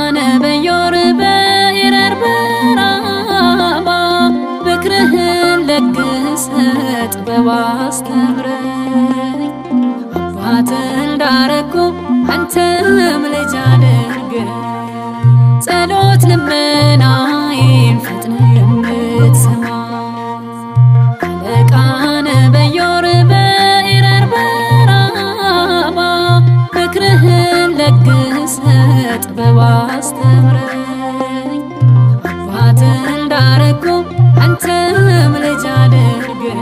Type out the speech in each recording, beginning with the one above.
በዮር በኤረር በራማ ምክርህን ለግሰ ጥበብ አስተምረኝ አባት እንዳረኩ አንተም ልጅ አድርገኝ ጸሎት ልመናዬን ፈጥነ የምትሰማ አለቃነ በዮር በኤረር በራማ ምክርህን ለግሰ ጥበብ አስተምረኝ አባት እንዳረኩ አንተም ልጅ አድርገኝ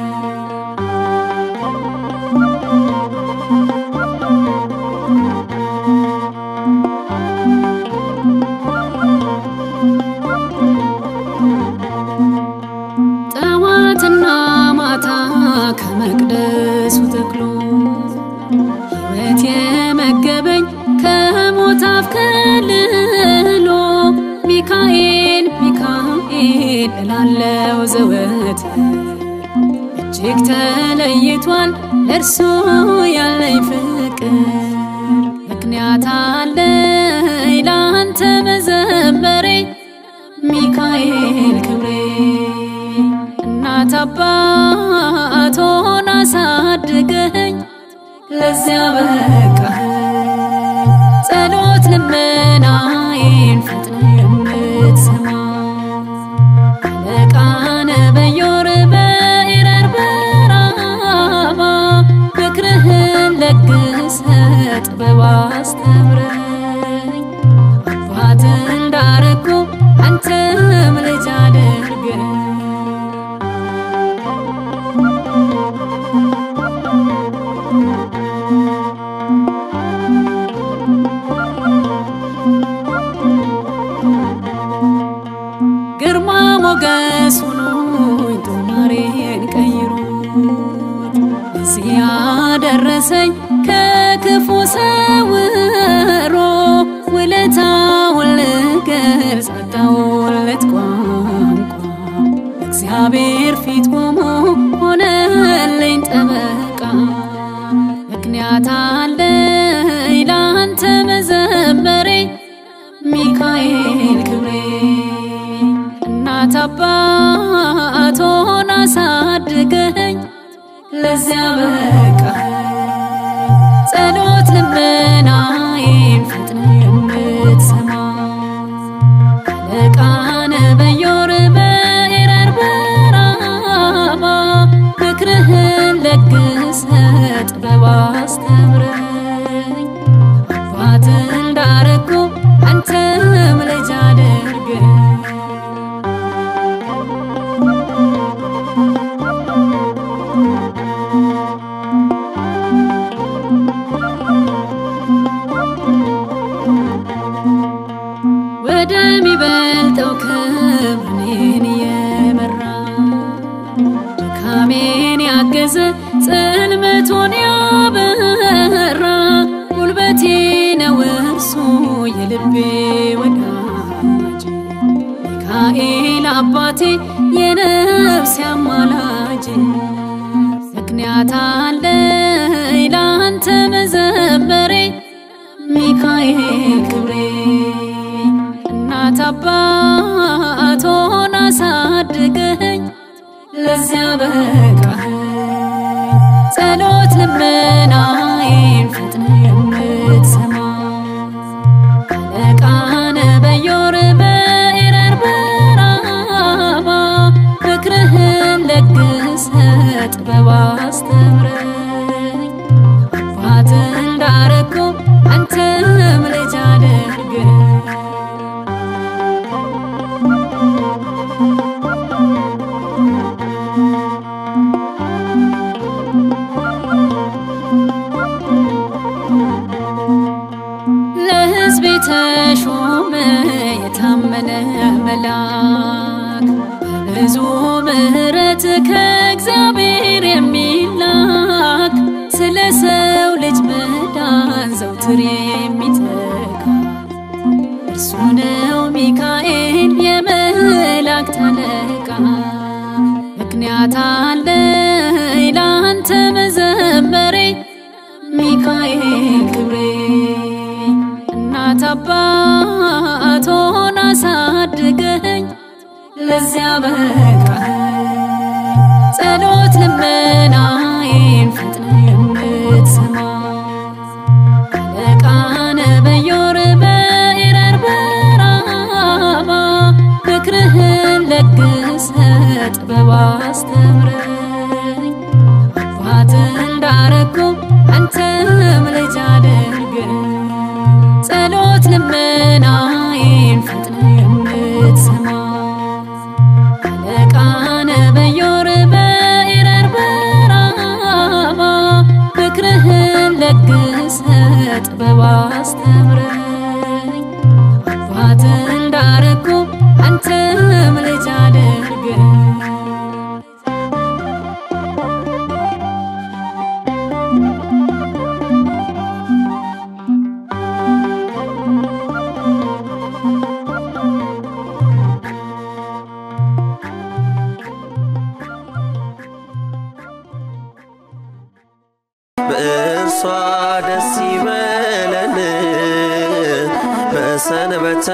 ጠዋትና ማታ ከመቅደሱ ተክሎ ሕይወት የመገበኝ ከሞት አፍ ከልሎ ሚካኤል ሚካኤል እላለው ዘወት እጅግ ተለይቷል ለእርሱ ያለኝ ፍቅር ምክንያት አለኝ ለአንተ መዘመሬ ሚካኤል ክብሬ እናት አባት ሆና አሳድገኝ ለዚያ በቃኸኝ ጸሎት ልመናዬን ፈጥነ የምትሰማ አለቃነ በዮር በኤረር በራማ ምክርህን ለግሰ ጥበብ አስተምረኝ አባት እንዳረኩ አንተም ልጅ አድርገኝ ግርማ ሞገስ ሆኖኝ ጦማሬን ቀይሮት እዚህ ያደረሰኝ ከክፉ ሰውሮ ውለታውን ልገልጽ አጣሁለት ቋንቋ እግዚአብሔር ፊት ቆሞ ሆነልኝ ጠበቃ ምክንያት አለኝ ለአንተ መዘመሬ ሚካኤል ክብሬ እናት አባት ሆና አሳድገኝ ለዚያ በቃኸኝ ጸሎት ልመናዬን ፈጥነ የምትሰማ አለቃነ በዮር በኤረር በራማ ምክርህን ለግሰ ጥበብ አስተምረኝ አባት እንዳረኩ አንተም ልጅ አድርገኝ ወደሚበልጠው ክብር እኔን የመራ ድካሜን ያገዘ ጽልመቱን ያበራ ጉልበቴ ነው እርሱ የልቤ ወዳጅ ሚካኤል አባቴ የነፍሴ አማላጅ ምክንያት አለኝ ለአንተ መዘመሬ ሚካኤል ክብሬ እናት አባት ሆና አሳድገኝ ለዚያ በቃኸኝ ጸሎት ልመናዬን ፈጥነ የምትሰማ አለቃነ በዮር በኤረር በራማ ምክርህን ለግሰ ጥበብ አስተምረኝ አባት እንዳረኩ አንተም ልጅ አድርገኝ ለሕዝብ የተሾመ የታመነ መልአክ በብዙ ምሕረት ከእግዚአብሔር የሚላክ ስለ ሰው ልጅ መዳን ዘውትር የሚተጋ እርሱ ነው ሚካኤል የመላእክት አለቃ። ምክንያት አለኝ ለአንተ መዘመሬ ሚካኤል ክብሬ እናት አባት ለዚያ በቃህ ጸሎት ልመናዬን ፈጥነ የምትሰማ አለቃነ በዮር በኤረር በራማ ምክርህን ለግሰ ጥበብ አስተምረኝ አባት እንዳረኩ አንተም ልጅ አድርገኝ ጸሎት ልመናዬን ፈጥነ የምትሰማ አለቃነ በዮር በኤረር በራማ ምክርህን ለግሰ ጥበብ አስተምረኝ አባት እንዳረኩ አንተም ልጅ አድርገኝ በእርሷ ደስ ይበለን በሰንበተ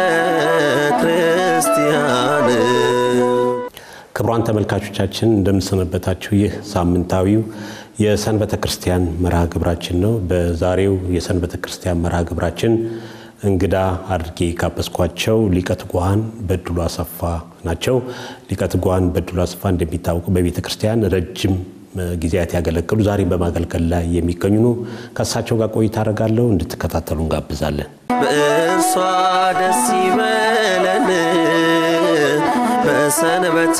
ክርስቲያን ክቡራን ተመልካቾቻችን እንደምንሰነበታችሁ። ይህ ሳምንታዊው የሰንበተ ክርስቲያን መርሃ ግብራችን ነው። በዛሬው የሰንበተ ክርስቲያን መርሃ ግብራችን እንግዳ አድርጌ ካበስኳቸው ሊቀ ትጉሃን በድሉ አሰፋ ናቸው። ሊቀ ትጉሃን በድሉ አሰፋ እንደሚታወቁ በቤተ ክርስቲያን ረጅም ጊዜያት ያገለገሉ ዛሬም በማገልገል ላይ የሚገኙ ነው። ከእሳቸው ጋር ቆይታ አደርጋለሁ። እንድትከታተሉ እንጋብዛለን። በእርሷ ደስ ይበለን በሰንበተ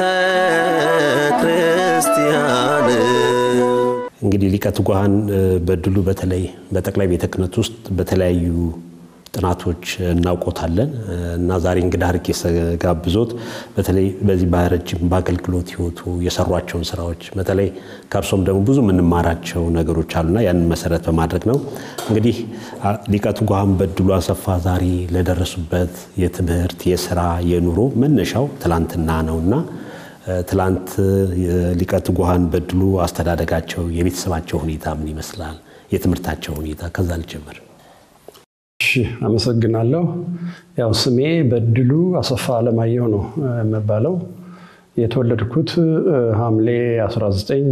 ክርስቲያን እንግዲህ ሊቀ ትጉሃን በድሉ በተለይ በጠቅላይ ቤተ ክህነት ውስጥ በተለያዩ ጥናቶች እናውቆታለን እና ዛሬ እንግዳ አድርጌ ስጋብዞት በተለይ በዚህ በረጅም በአገልግሎት ሕይወቱ የሰሯቸውን ስራዎች በተለይ ከእርሶም ደግሞ ብዙ የምንማራቸው ነገሮች አሉና ያንን መሰረት በማድረግ ነው። እንግዲህ ሊቀ ትጉሃን በድሉ አሰፋ ዛሬ ለደረሱበት የትምህርት፣ የስራ፣ የኑሮ መነሻው ትላንትና ነውና ትላንት ሊቀ ትጉሃን በድሉ አስተዳደጋቸው፣ የቤተሰባቸው ሁኔታ ምን ይመስላል? የትምህርታቸው ሁኔታ ከዛ ልጀምር። እሺ አመሰግናለሁ። ያው ስሜ በድሉ አሰፋ አለማየሁ ነው የምባለው። የተወለድኩት ሐምሌ 19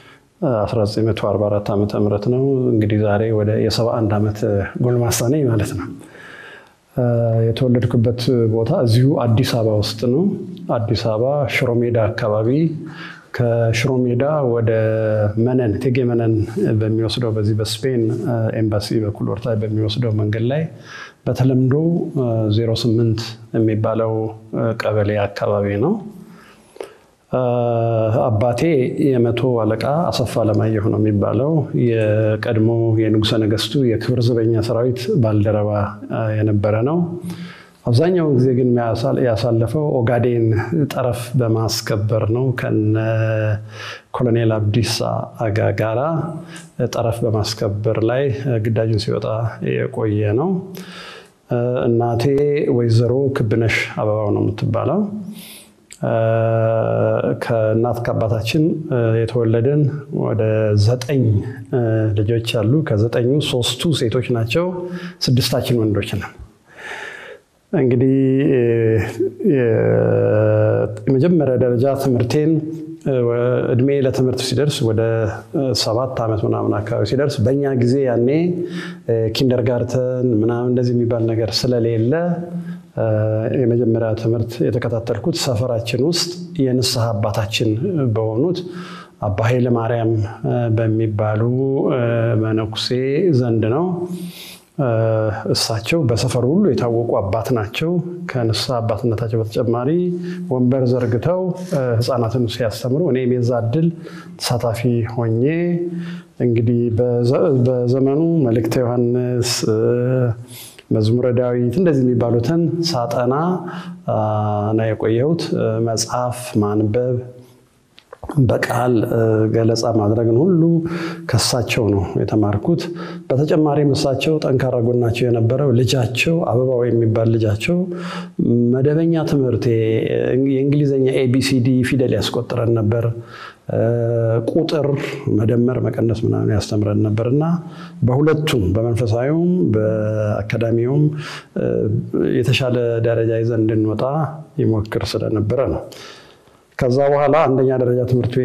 1944 ዓመተ ምህረት ነው። እንግዲህ ዛሬ ወደ የ71 ዓመት ጎልማሳ ነኝ ማለት ነው። የተወለድኩበት ቦታ እዚሁ አዲስ አበባ ውስጥ ነው። አዲስ አበባ ሽሮ ሜዳ አካባቢ ከሽሮ ሜዳ ወደ መነን እቴጌ መነን በሚወስደው በዚህ በስፔን ኤምባሲ በኩል ወርታ በሚወስደው መንገድ ላይ በተለምዶ 08 የሚባለው ቀበሌ አካባቢ ነው። አባቴ የመቶ አለቃ አሰፋ አለማየሁ ነው የሚባለው። የቀድሞ የንጉሠ ነገሥቱ የክብር ዘበኛ ሰራዊት ባልደረባ የነበረ ነው። አብዛኛውን ጊዜ ግን ያሳለፈው ኦጋዴን ጠረፍ በማስከበር ነው። ከነ ኮሎኔል አብዲሳ አጋ ጋራ ጠረፍ በማስከበር ላይ ግዳጁን ሲወጣ የቆየ ነው። እናቴ ወይዘሮ ክብነሽ አበባው ነው የምትባለው። ከእናት ከአባታችን የተወለድን ወደ ዘጠኝ ልጆች አሉ። ከዘጠኙ ሶስቱ ሴቶች ናቸው፣ ስድስታችን ወንዶች ነን። እንግዲህ የመጀመሪያ ደረጃ ትምህርቴን እድሜ ለትምህርት ሲደርስ ወደ ሰባት ዓመት ምናምን አካባቢ ሲደርስ በእኛ ጊዜ ያኔ ኪንደርጋርተን ምናምን እንደዚህ የሚባል ነገር ስለሌለ የመጀመሪያ ትምህርት የተከታተልኩት ሰፈራችን ውስጥ የንስሐ አባታችን በሆኑት አባ ኃይለ ማርያም በሚባሉ መነኩሴ ዘንድ ነው። እሳቸው በሰፈሩ ሁሉ የታወቁ አባት ናቸው። ከንስሐ አባትነታቸው በተጨማሪ ወንበር ዘርግተው ሕፃናትን ሲያስተምሩ እኔም የዛ እድል ተሳታፊ ሆኜ እንግዲህ በዘመኑ መልእክተ ዮሐንስ መዝሙረ ዳዊት እንደዚህ የሚባሉትን ሳጠና ነው የቆየሁት። መጽሐፍ ማንበብ በቃል ገለጻ ማድረግን ሁሉ ከሳቸው ነው የተማርኩት። በተጨማሪም እሳቸው ጠንካራ ጎናቸው የነበረው ልጃቸው አበባው የሚባል ልጃቸው መደበኛ ትምህርት የእንግሊዝኛ ኤቢሲዲ ፊደል ያስቆጥረን ነበር። ቁጥር መደመር፣ መቀነስ ምናምን ያስተምረን ነበር እና በሁለቱም በመንፈሳዊውም በአካዳሚውም የተሻለ ደረጃ ይዘን እንድንወጣ ይሞክር ስለነበረ ነው። ከዛ በኋላ አንደኛ ደረጃ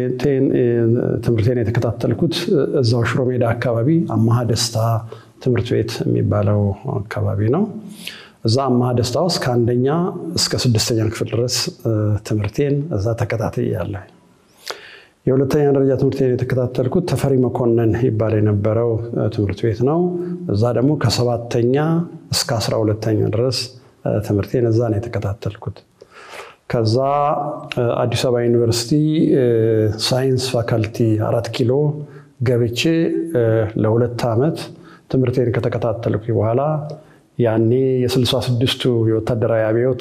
ትምህርቴን የተከታተልኩት እዛው ሽሮ ሜዳ አካባቢ አማሃ ደስታ ትምህርት ቤት የሚባለው አካባቢ ነው። እዛ አማሃ ደስታ ውስጥ ከአንደኛ እስከ ስድስተኛ ክፍል ድረስ ትምህርቴን እዛ ተከታትያለሁ። የሁለተኛ ደረጃ ትምህርቴን የተከታተልኩት ተፈሪ መኮንን ይባል የነበረው ትምህርት ቤት ነው። እዛ ደግሞ ከሰባተኛ እስከ አስራ ሁለተኛ ድረስ ትምህርቴን እዛ ነው የተከታተልኩት። ከዛ አዲስ አበባ ዩኒቨርሲቲ ሳይንስ ፋካልቲ አራት ኪሎ ገብቼ ለሁለት ዓመት ትምህርቴን ከተከታተልኩ በኋላ ያኔ የስልሳ ስድስቱ የወታደራዊ አብዮት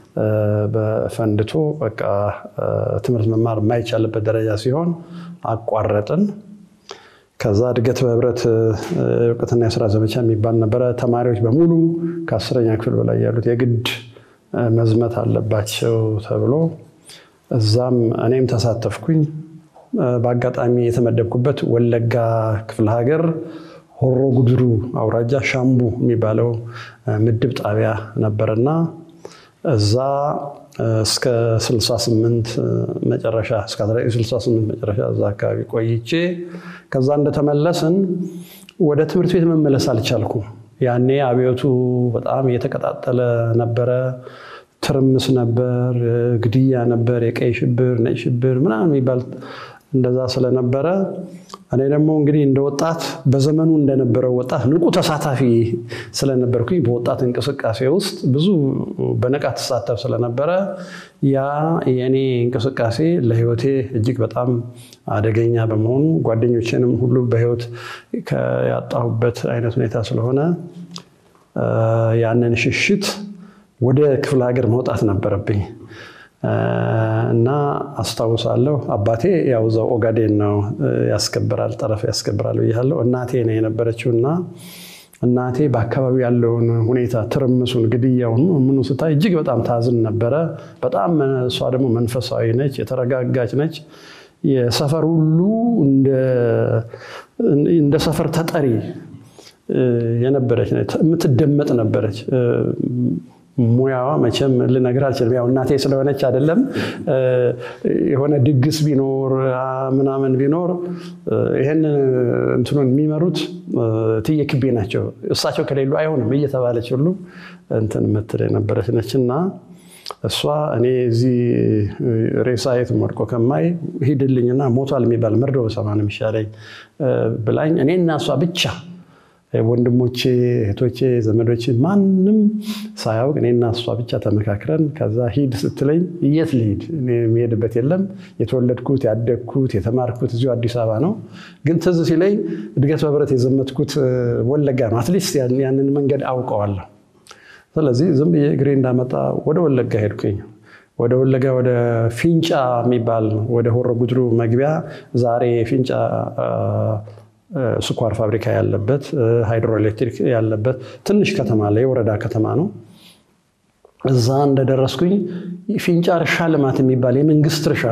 በፈንድቶ በቃ ትምህርት መማር የማይቻልበት ደረጃ ሲሆን አቋረጥን። ከዛ እድገት በህብረት እውቀትና የስራ ዘመቻ የሚባል ነበረ። ተማሪዎች በሙሉ ከአስረኛ ክፍል በላይ ያሉት የግድ መዝመት አለባቸው ተብሎ እዛም እኔም ተሳተፍኩኝ። በአጋጣሚ የተመደብኩበት ወለጋ ክፍለ ሀገር ሆሮ ጉድሩ አውራጃ ሻምቡ የሚባለው ምድብ ጣቢያ ነበርና እዛ እስከ 68 መጨረሻ እስከ 68 መጨረሻ እዛ አካባቢ ቆይቼ ከዛ እንደተመለስን ወደ ትምህርት ቤት መመለስ አልቻልኩም። ያኔ አብዮቱ በጣም እየተቀጣጠለ ነበረ። ትርምስ ነበር፣ ግድያ ነበር፣ የቀይ ሽብር፣ ነጭ ሽብር ምናምን የሚባል እንደዛ ስለነበረ እኔ ደግሞ እንግዲህ እንደ ወጣት በዘመኑ እንደነበረው ወጣት ንቁ ተሳታፊ ስለነበርኩኝ በወጣት እንቅስቃሴ ውስጥ ብዙ በንቃት ተሳተፍ ስለነበረ ያ የእኔ እንቅስቃሴ ለሕይወቴ እጅግ በጣም አደገኛ በመሆኑ ጓደኞቼንም ሁሉ በሕይወት ያጣሁበት አይነት ሁኔታ ስለሆነ ያንን ሽሽት ወደ ክፍለ ሀገር መውጣት ነበረብኝ። እና አስታውሳለሁ አባቴ ያው እዛው ኦጋዴን ነው ያስከብራል፣ ጠረፍ ያስከብራል ብያለሁ። እናቴ ነው የነበረችው እና እናቴ በአካባቢው ያለውን ሁኔታ ትርምሱን፣ ግድያውን ምኑ ስታይ እጅግ በጣም ታዝን ነበረ። በጣም እሷ ደግሞ መንፈሳዊ ነች፣ የተረጋጋች ነች። የሰፈር ሁሉ እንደ ሰፈር ተጠሪ የነበረች የምትደመጥ ነበረች። ሙያዋ መቼም ልነግር አልችልም። ያው እናቴ ስለሆነች አይደለም። የሆነ ድግስ ቢኖር ምናምን ቢኖር ይህን እንትኑን የሚመሩት እትዬ ክቤ ናቸው። እሳቸው ከሌሉ አይሆንም እየተባለች ሁሉ እንትን የምትል የነበረች ነች እና እሷ እኔ እዚህ ሬሳ የትም ወድቆ ከማይ ሂድልኝና ሞቷል የሚባል መርዶ በሰማ ነው የሚሻለኝ ብላኝ እኔና እሷ ብቻ ወንድሞቼ፣ እህቶቼ፣ ዘመዶቼ ማንም ሳያውቅ እኔና እሷ ብቻ ተመካክረን ከዛ ሂድ ስትለኝ የት ልሂድ? የሚሄድበት የለም። የተወለድኩት ያደግኩት የተማርኩት እዚሁ አዲስ አበባ ነው። ግን ትዝ ሲለኝ እድገት በህብረት የዘመትኩት ወለጋ ነው። አትሊስት ያንን መንገድ አውቀዋለሁ። ስለዚህ ዝም ብዬ እግሬ እንዳመጣ ወደ ወለጋ ሄድኩኝ። ወደ ወለጋ ወደ ፊንጫ የሚባል ወደ ሆሮ ጉድሩ መግቢያ ዛሬ ፊንጫ ስኳር ፋብሪካ ያለበት ሃይድሮኤሌክትሪክ ያለበት ትንሽ ከተማ ላይ የወረዳ ከተማ ነው። እዛ እንደደረስኩኝ ፊንጫ እርሻ ልማት የሚባል የመንግስት እርሻ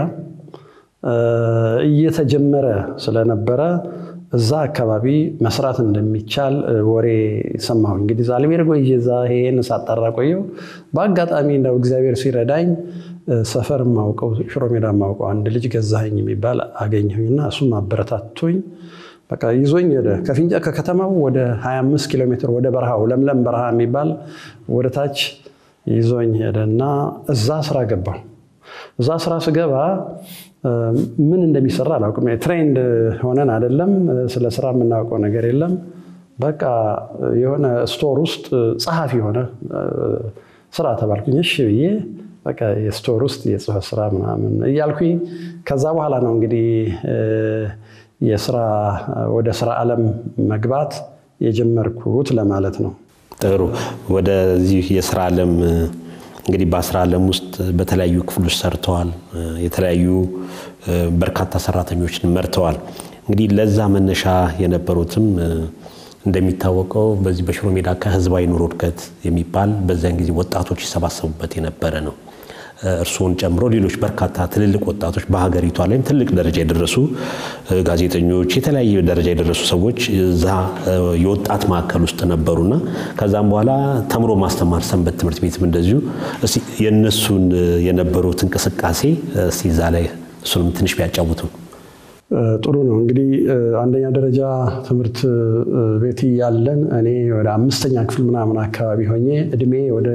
እየተጀመረ ስለነበረ እዛ አካባቢ መስራት እንደሚቻል ወሬ ሰማሁ። እንግዲህ ዛልቤር ቆይ እዛ ይሄን ሳጣራ ቆየው። በአጋጣሚ እንደው እግዚአብሔር ሲረዳኝ ሰፈር ማውቀው ሽሮ ሜዳ ማውቀው አንድ ልጅ ገዛኸኝ የሚባል አገኘሁኝና እሱም አበረታቶኝ በቃ ይዞኝ ሄደ። ከፊንጫ ከከተማው ወደ 25 ኪሎ ሜትር ወደ በረሃው ለምለም በረሃ የሚባል ወደ ታች ይዞኝ ሄደ እና እዛ ስራ ገባሁ። እዛ ስራ ስገባ ምን እንደሚሰራ አላውቅም። ትሬንድ ሆነን አይደለም፣ ስለ ስራ የምናውቀው ነገር የለም። በቃ የሆነ ስቶር ውስጥ ጸሐፊ የሆነ ስራ ተባልኩኝ። እሺ ብዬ በቃ የስቶር ውስጥ የጽህፈት ስራ ምናምን እያልኩኝ ከዛ በኋላ ነው እንግዲህ የስራ ወደ ስራ ዓለም መግባት የጀመርኩት ለማለት ነው። ጥሩ። ወደዚህ የስራ ዓለም እንግዲህ በስራ ዓለም ውስጥ በተለያዩ ክፍሎች ሰርተዋል። የተለያዩ በርካታ ሰራተኞችን መርተዋል። እንግዲህ ለዛ መነሻ የነበሩትም እንደሚታወቀው በዚህ በሽሮ ሜዳ ከህዝባዊ ኑሮ እድገት የሚባል በዚያን ጊዜ ወጣቶች ይሰባሰቡበት የነበረ ነው። እርስዎን ጨምሮ ሌሎች በርካታ ትልልቅ ወጣቶች በሀገሪቷ ላይም ትልቅ ደረጃ የደረሱ ጋዜጠኞች፣ የተለያየ ደረጃ የደረሱ ሰዎች እዛ የወጣት ማዕከል ውስጥ ነበሩና ከዛም በኋላ ተምሮ ማስተማር ሰንበት ትምህርት ቤትም እንደዚሁ የእነሱን የነበሩት እንቅስቃሴ እስቲ እዛ ላይ እሱንም ትንሽ ቢያጫውቱ። ጥሩ ነው እንግዲህ አንደኛ ደረጃ ትምህርት ቤት ያለን እኔ ወደ አምስተኛ ክፍል ምናምን አካባቢ ሆኜ እድሜ ወደ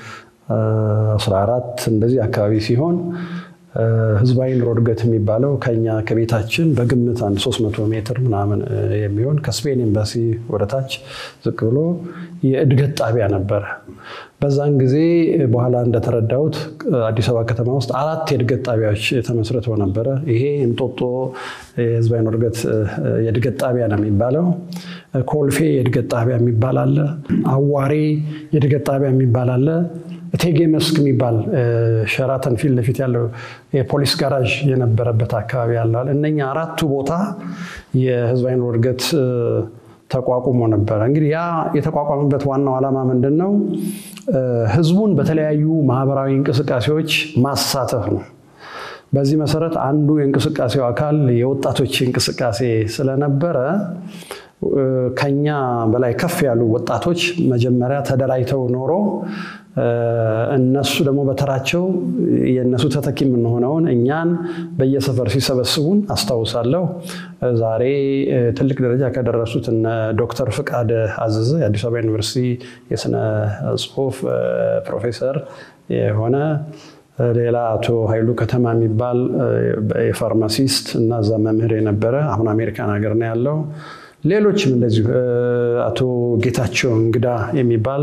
14 እንደዚህ አካባቢ ሲሆን ህዝባዊ ኑሮ እድገት የሚባለው ከኛ ከቤታችን በግምት አንድ 300 ሜትር ምናምን የሚሆን ከስፔን ኤምባሲ ወደታች ዝቅ ብሎ የእድገት ጣቢያ ነበረ። በዛን ጊዜ በኋላ እንደተረዳሁት አዲስ አበባ ከተማ ውስጥ አራት የእድገት ጣቢያዎች ተመስርተው ነበረ። ይሄ እንጦጦ የህዝባዊ ኑሮ እድገት የእድገት ጣቢያ ነው የሚባለው። ኮልፌ የእድገት ጣቢያ የሚባል አለ። አዋሬ የእድገት ጣቢያ የሚባል አለ። እቴጌ መስክ የሚባል ሸራተን ፊት ለፊት ያለው የፖሊስ ጋራዥ የነበረበት አካባቢ ያለዋል። እነኛ አራቱ ቦታ የህዝባዊ ኑሮ እድገት ተቋቁሞ ነበረ። እንግዲህ ያ የተቋቋመበት ዋናው ዓላማ ምንድን ነው? ህዝቡን በተለያዩ ማህበራዊ እንቅስቃሴዎች ማሳተፍ ነው። በዚህ መሰረት አንዱ የእንቅስቃሴው አካል የወጣቶች እንቅስቃሴ ስለነበረ ከኛ በላይ ከፍ ያሉ ወጣቶች መጀመሪያ ተደራጅተው ኖሮ እነሱ ደግሞ በተራቸው የእነሱ ተተኪ የምንሆነውን እኛን በየሰፈር ሲሰበስቡን አስታውሳለሁ። ዛሬ ትልቅ ደረጃ ከደረሱት እነ ዶክተር ፍቃደ አዘዘ የአዲስ አበባ ዩኒቨርሲቲ የስነ ጽሁፍ ፕሮፌሰር የሆነ ሌላ አቶ ኃይሉ ከተማ የሚባል የፋርማሲስት እና እዛ መምህር የነበረ አሁን አሜሪካን ሀገር ነው ያለው። ሌሎችም እንደዚሁ አቶ ጌታቸው እንግዳ የሚባል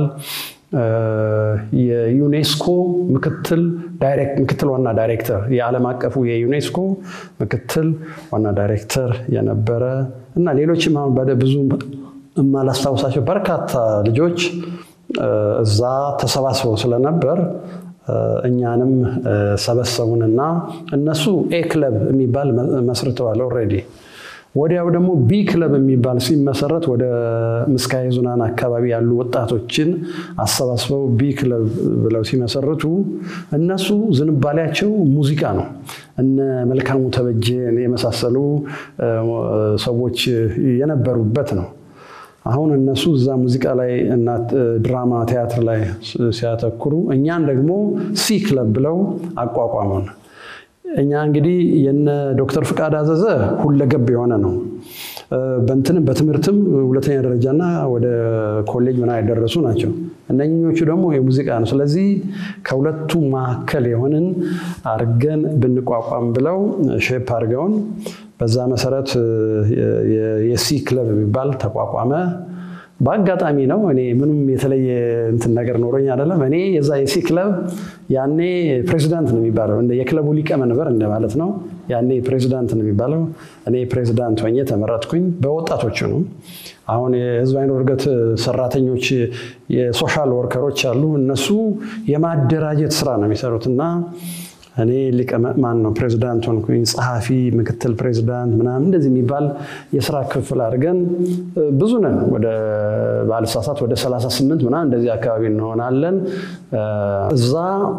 የዩኔስኮ ምክትል ምክትል ዋና ዳይሬክተር የዓለም አቀፉ የዩኔስኮ ምክትል ዋና ዳይሬክተር የነበረ እና ሌሎችም አሁን ብዙ የማላስታውሳቸው በርካታ ልጆች እዛ ተሰባስበው ስለነበር እኛንም ሰበሰቡንና እነሱ ኤ ክለብ የሚባል መስርተዋል ኦልሬዲ። ወዲያው ደግሞ ቢ ክለብ የሚባል ሲመሰረት ወደ ምስካየ ኅዙናን አካባቢ ያሉ ወጣቶችን አሰባስበው ቢ ክለብ ብለው ሲመሰርቱ እነሱ ዝንባሌያቸው ሙዚቃ ነው። እነ መልካሙ ተበጀን የመሳሰሉ ሰዎች የነበሩበት ነው። አሁን እነሱ እዛ ሙዚቃ ላይ እና ድራማ ቲያትር ላይ ሲያተኩሩ እኛን ደግሞ ሲ ክለብ ብለው አቋቋሙን። እኛ እንግዲህ የነ ዶክተር ፍቃድ አዘዘ ሁለገብ የሆነ ነው። በእንትንም በትምህርትም ሁለተኛ ደረጃና ወደ ኮሌጅ ምና የደረሱ ናቸው። እነኞቹ ደግሞ የሙዚቃ ነው። ስለዚህ ከሁለቱ መካከል የሆንን አርገን ብንቋቋም ብለው ሼፕ አድርገውን በዛ መሰረት የሲ ክለብ የሚባል ተቋቋመ። በአጋጣሚ ነው። እኔ ምንም የተለየ እንትን ነገር ኖሮኝ አይደለም። እኔ የዛ የሲ ክለብ ያኔ ፕሬዚዳንት ነው የሚባለው፣ እንደ የክለቡ ሊቀመንበር እንደማለት ነው። ያኔ ፕሬዚዳንት ነው የሚባለው። እኔ ፕሬዚዳንት ሆኜ ተመረጥኩኝ። በወጣቶቹ ነው። አሁን የህዝባዊ ኑሮ እድገት ሰራተኞች የሶሻል ወርከሮች አሉ። እነሱ የማደራጀት ስራ ነው የሚሰሩት እና እኔ ማን ነው ፕሬዚዳንት ሆንኩኝ። ጸሐፊ፣ ምክትል ፕሬዚዳንት ምናምን እንደዚህ የሚባል የስራ ክፍል አድርገን ብዙ ነን። ወደ ባልሳሳት ወደ 38 ምናምን እንደዚህ አካባቢ እንሆናለን። እዛ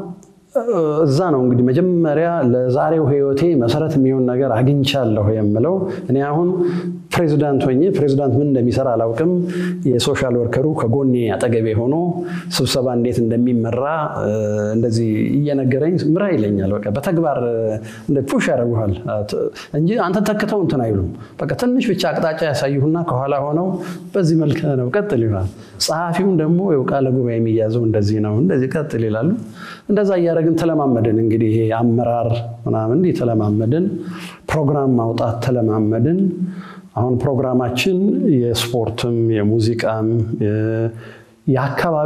እዛ ነው እንግዲህ መጀመሪያ ለዛሬው ህይወቴ መሰረት የሚሆን ነገር አግኝቻለሁ የምለው እኔ አሁን ፕሬዚዳንት ሆኜ ፕሬዚዳንት ምን እንደሚሰራ አላውቅም። የሶሻል ወርከሩ ከጎኔ አጠገቤ ሆኖ ስብሰባ እንዴት እንደሚመራ እንደዚህ እየነገረኝ ምራ ይለኛል። በቃ በተግባር ፑሽ ያደርጉሃል እንጂ አንተ ተክተው እንትን አይሉም። በቃ ትንሽ ብቻ አቅጣጫ ያሳዩና ከኋላ ሆነው በዚህ መልክ ነው ቀጥል ይላል። ጸሐፊውን ደግሞ ቃለ ጉባኤ የሚያዘው እንደዚህ ነው፣ እንደዚህ ቀጥል ይላሉ። እንደዛ እያደረግን ተለማመድን። እንግዲህ ይሄ አመራር ምናምን እንዲህ ተለማመድን። ፕሮግራም ማውጣት ተለማመድን። አሁን ፕሮግራማችን የስፖርትም የሙዚቃም የአካባቢ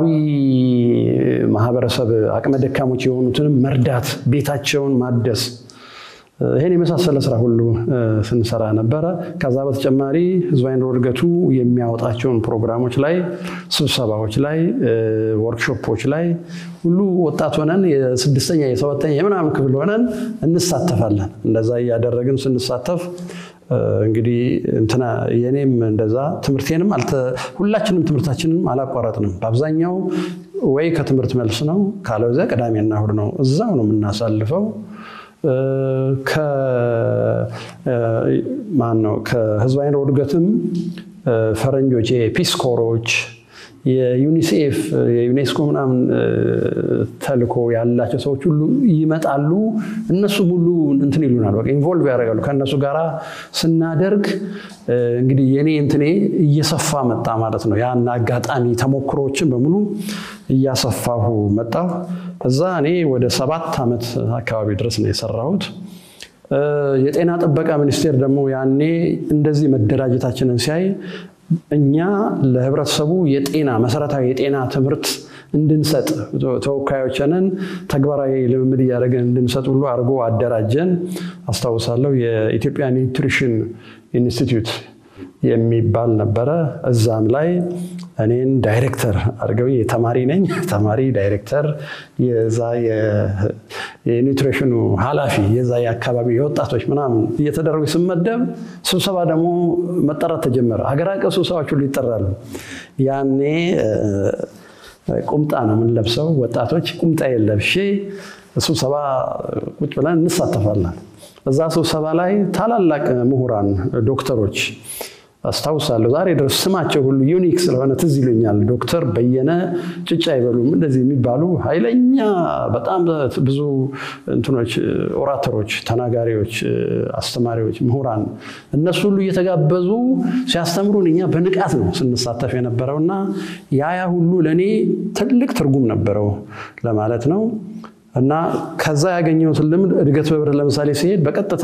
ማህበረሰብ አቅመ ደካሞች የሆኑትንም መርዳት፣ ቤታቸውን ማደስ ይህን የመሳሰለ ስራ ሁሉ ስንሰራ ነበረ። ከዛ በተጨማሪ ህዝባዊ ኑሮ እድገቱ የሚያወጣቸውን ፕሮግራሞች ላይ፣ ስብሰባዎች ላይ፣ ወርክሾፖች ላይ ሁሉ ወጣት ሆነን የስድስተኛ የሰባተኛ የምናምን ክፍል ሆነን እንሳተፋለን። እንደዛ እያደረግን ስንሳተፍ እንግዲህ እንትና የኔም እንደዛ ትምህርቴንም ሁላችንም ትምህርታችንም አላቋረጥንም። በአብዛኛው ወይ ከትምህርት መልስ ነው፣ ካለበዚያ ቅዳሜና እሑድ ነው። እዛው ነው የምናሳልፈው። ማን ነው ከህዝባዊ ኑሮ እድገትም ፈረንጆች የፒስ ኮሮች የዩኒሴፍ የዩኔስኮ ምናምን ተልኮ ያላቸው ሰዎች ሁሉ ይመጣሉ። እነሱም ሁሉ እንትን ይሉናል፣ በቃ ኢንቮልቭ ያደርጋሉ። ከእነሱ ጋር ስናደርግ እንግዲህ የኔ እንትኔ እየሰፋ መጣ ማለት ነው። ያን አጋጣሚ ተሞክሮዎችን በሙሉ እያሰፋሁ መጣሁ። እዛ እኔ ወደ ሰባት ዓመት አካባቢ ድረስ ነው የሰራሁት። የጤና ጥበቃ ሚኒስቴር ደግሞ ያኔ እንደዚህ መደራጀታችንን ሲያይ እኛ ለህብረተሰቡ የጤና መሰረታዊ የጤና ትምህርት እንድንሰጥ ተወካዮችንን ተግባራዊ ልምምድ እያደረገን እንድንሰጥ ሁሉ አድርጎ አደራጀን። አስታውሳለሁ የኢትዮጵያ ኒውትሪሽን ኢንስቲትዩት የሚባል ነበረ። እዛም ላይ እኔን ዳይሬክተር አድርገው የተማሪ ነኝ ተማሪ ዳይሬክተር የዛ የኒውትሪሽኑ ኃላፊ የዛ የአካባቢ የወጣቶች ምናምን እየተደረጉ ስመደብ ስብሰባ ደግሞ መጠራት ተጀመረ። ሀገር አቀፍ ስብሰባዎች ሁሉ ይጠራሉ። ያኔ ቁምጣ ነው የምንለብሰው ወጣቶች። ቁምጣ የለብሼ ስብሰባ ቁጭ ብለን እንሳተፋለን። እዛ ስብሰባ ላይ ታላላቅ ምሁራን ዶክተሮች አስታውሳለሁ። ዛሬ ድረስ ስማቸው ሁሉ ዩኒክ ስለሆነ ትዝ ይሉኛል። ዶክተር በየነ ጭጫ አይበሉም እንደዚህ የሚባሉ ኃይለኛ በጣም ብዙ እንትኖች ኦራተሮች፣ ተናጋሪዎች፣ አስተማሪዎች፣ ምሁራን እነሱ ሁሉ እየተጋበዙ ሲያስተምሩን እኛ በንቃት ነው ስንሳተፍ የነበረው እና ያ ያ ሁሉ ለእኔ ትልቅ ትርጉም ነበረው ለማለት ነው እና ከዛ ያገኘሁትን ልምድ እድገት በብር ለምሳሌ ሲሄድ በቀጥታ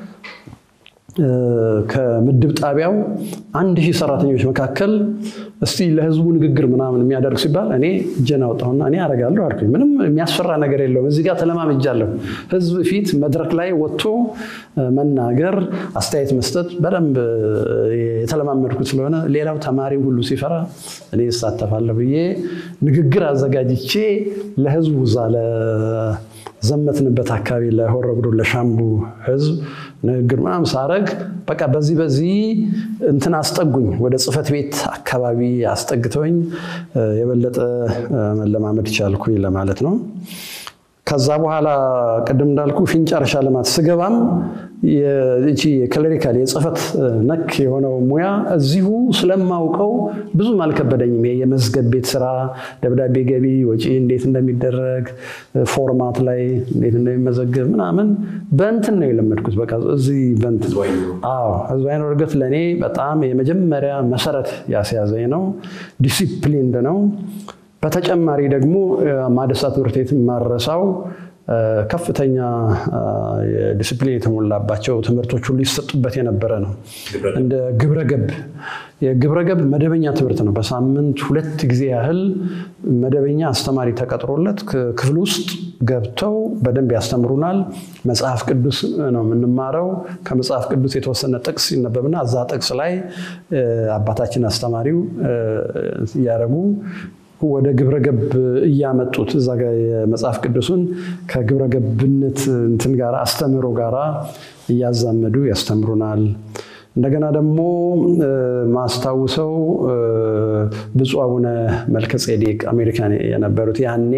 ከምድብ ጣቢያው አንድ ሺህ ሰራተኞች መካከል እስቲ ለህዝቡ ንግግር ምናምን የሚያደርግ ሲባል እኔ እጄን አወጣሁና እኔ አደርጋለሁ አልኩኝ። ምንም የሚያስፈራ ነገር የለውም። እዚህ ጋር ተለማምጃለሁ። ህዝብ ፊት መድረክ ላይ ወጥቶ መናገር፣ አስተያየት መስጠት በደንብ የተለማመድኩት ስለሆነ ሌላው ተማሪ ሁሉ ሲፈራ እኔ እሳተፋለሁ ብዬ ንግግር አዘጋጅቼ ለህዝቡ እዛ ዘመትንበት አካባቢ ለሆረ ጉዱሩ ለሻምቡ ህዝብ ንግግር ምናምን ሳረግ በቃ በዚህ በዚህ እንትን አስጠጉኝ ወደ ጽህፈት ቤት አካባቢ አስጠግተውኝ የበለጠ መለማመድ ቻልኩኝ ለማለት ነው። ከዛ በኋላ ቅድም እንዳልኩ ፊንጫ እርሻ ልማት ስገባም ይቺ የክለሪካል የጽህፈት ነክ የሆነው ሙያ እዚሁ ስለማውቀው ብዙም አልከበደኝም። የመዝገብ ቤት ስራ፣ ደብዳቤ ገቢ ወጪ እንዴት እንደሚደረግ ፎርማት ላይ እንዴት እንደሚመዘገብ ምናምን በእንትን ነው የለመድኩት። በቃ እዚህ በእንትን አዎ፣ ህዝባዊ ኑሮ እድገት ለእኔ በጣም የመጀመሪያ መሰረት ያስያዘኝ ነው። ዲሲፕሊንድ ነው። በተጨማሪ ደግሞ ማደሳ ትምህርት ቤት ማረሳው ከፍተኛ ዲስፕሊን የተሞላባቸው ትምህርቶች ሁሉ ይሰጡበት የነበረ ነው። እንደ ግብረገብ የግብረገብ መደበኛ ትምህርት ነው። በሳምንት ሁለት ጊዜ ያህል መደበኛ አስተማሪ ተቀጥሮለት ክፍል ውስጥ ገብተው በደንብ ያስተምሩናል። መጽሐፍ ቅዱስ ነው የምንማረው። ከመጽሐፍ ቅዱስ የተወሰነ ጥቅስ ይነበብና እዛ ጥቅስ ላይ አባታችን አስተማሪው እያደረጉ ወደ ግብረገብ እያመጡት እዛ ጋ የመጽሐፍ ቅዱሱን ከግብረገብነት እንትን ጋር አስተምህሮ ጋር እያዛመዱ ያስተምሩናል። እንደገና ደግሞ ማስታውሰው ብፁዕ አቡነ መልከ ጼዴቅ አሜሪካን የነበሩት ያኔ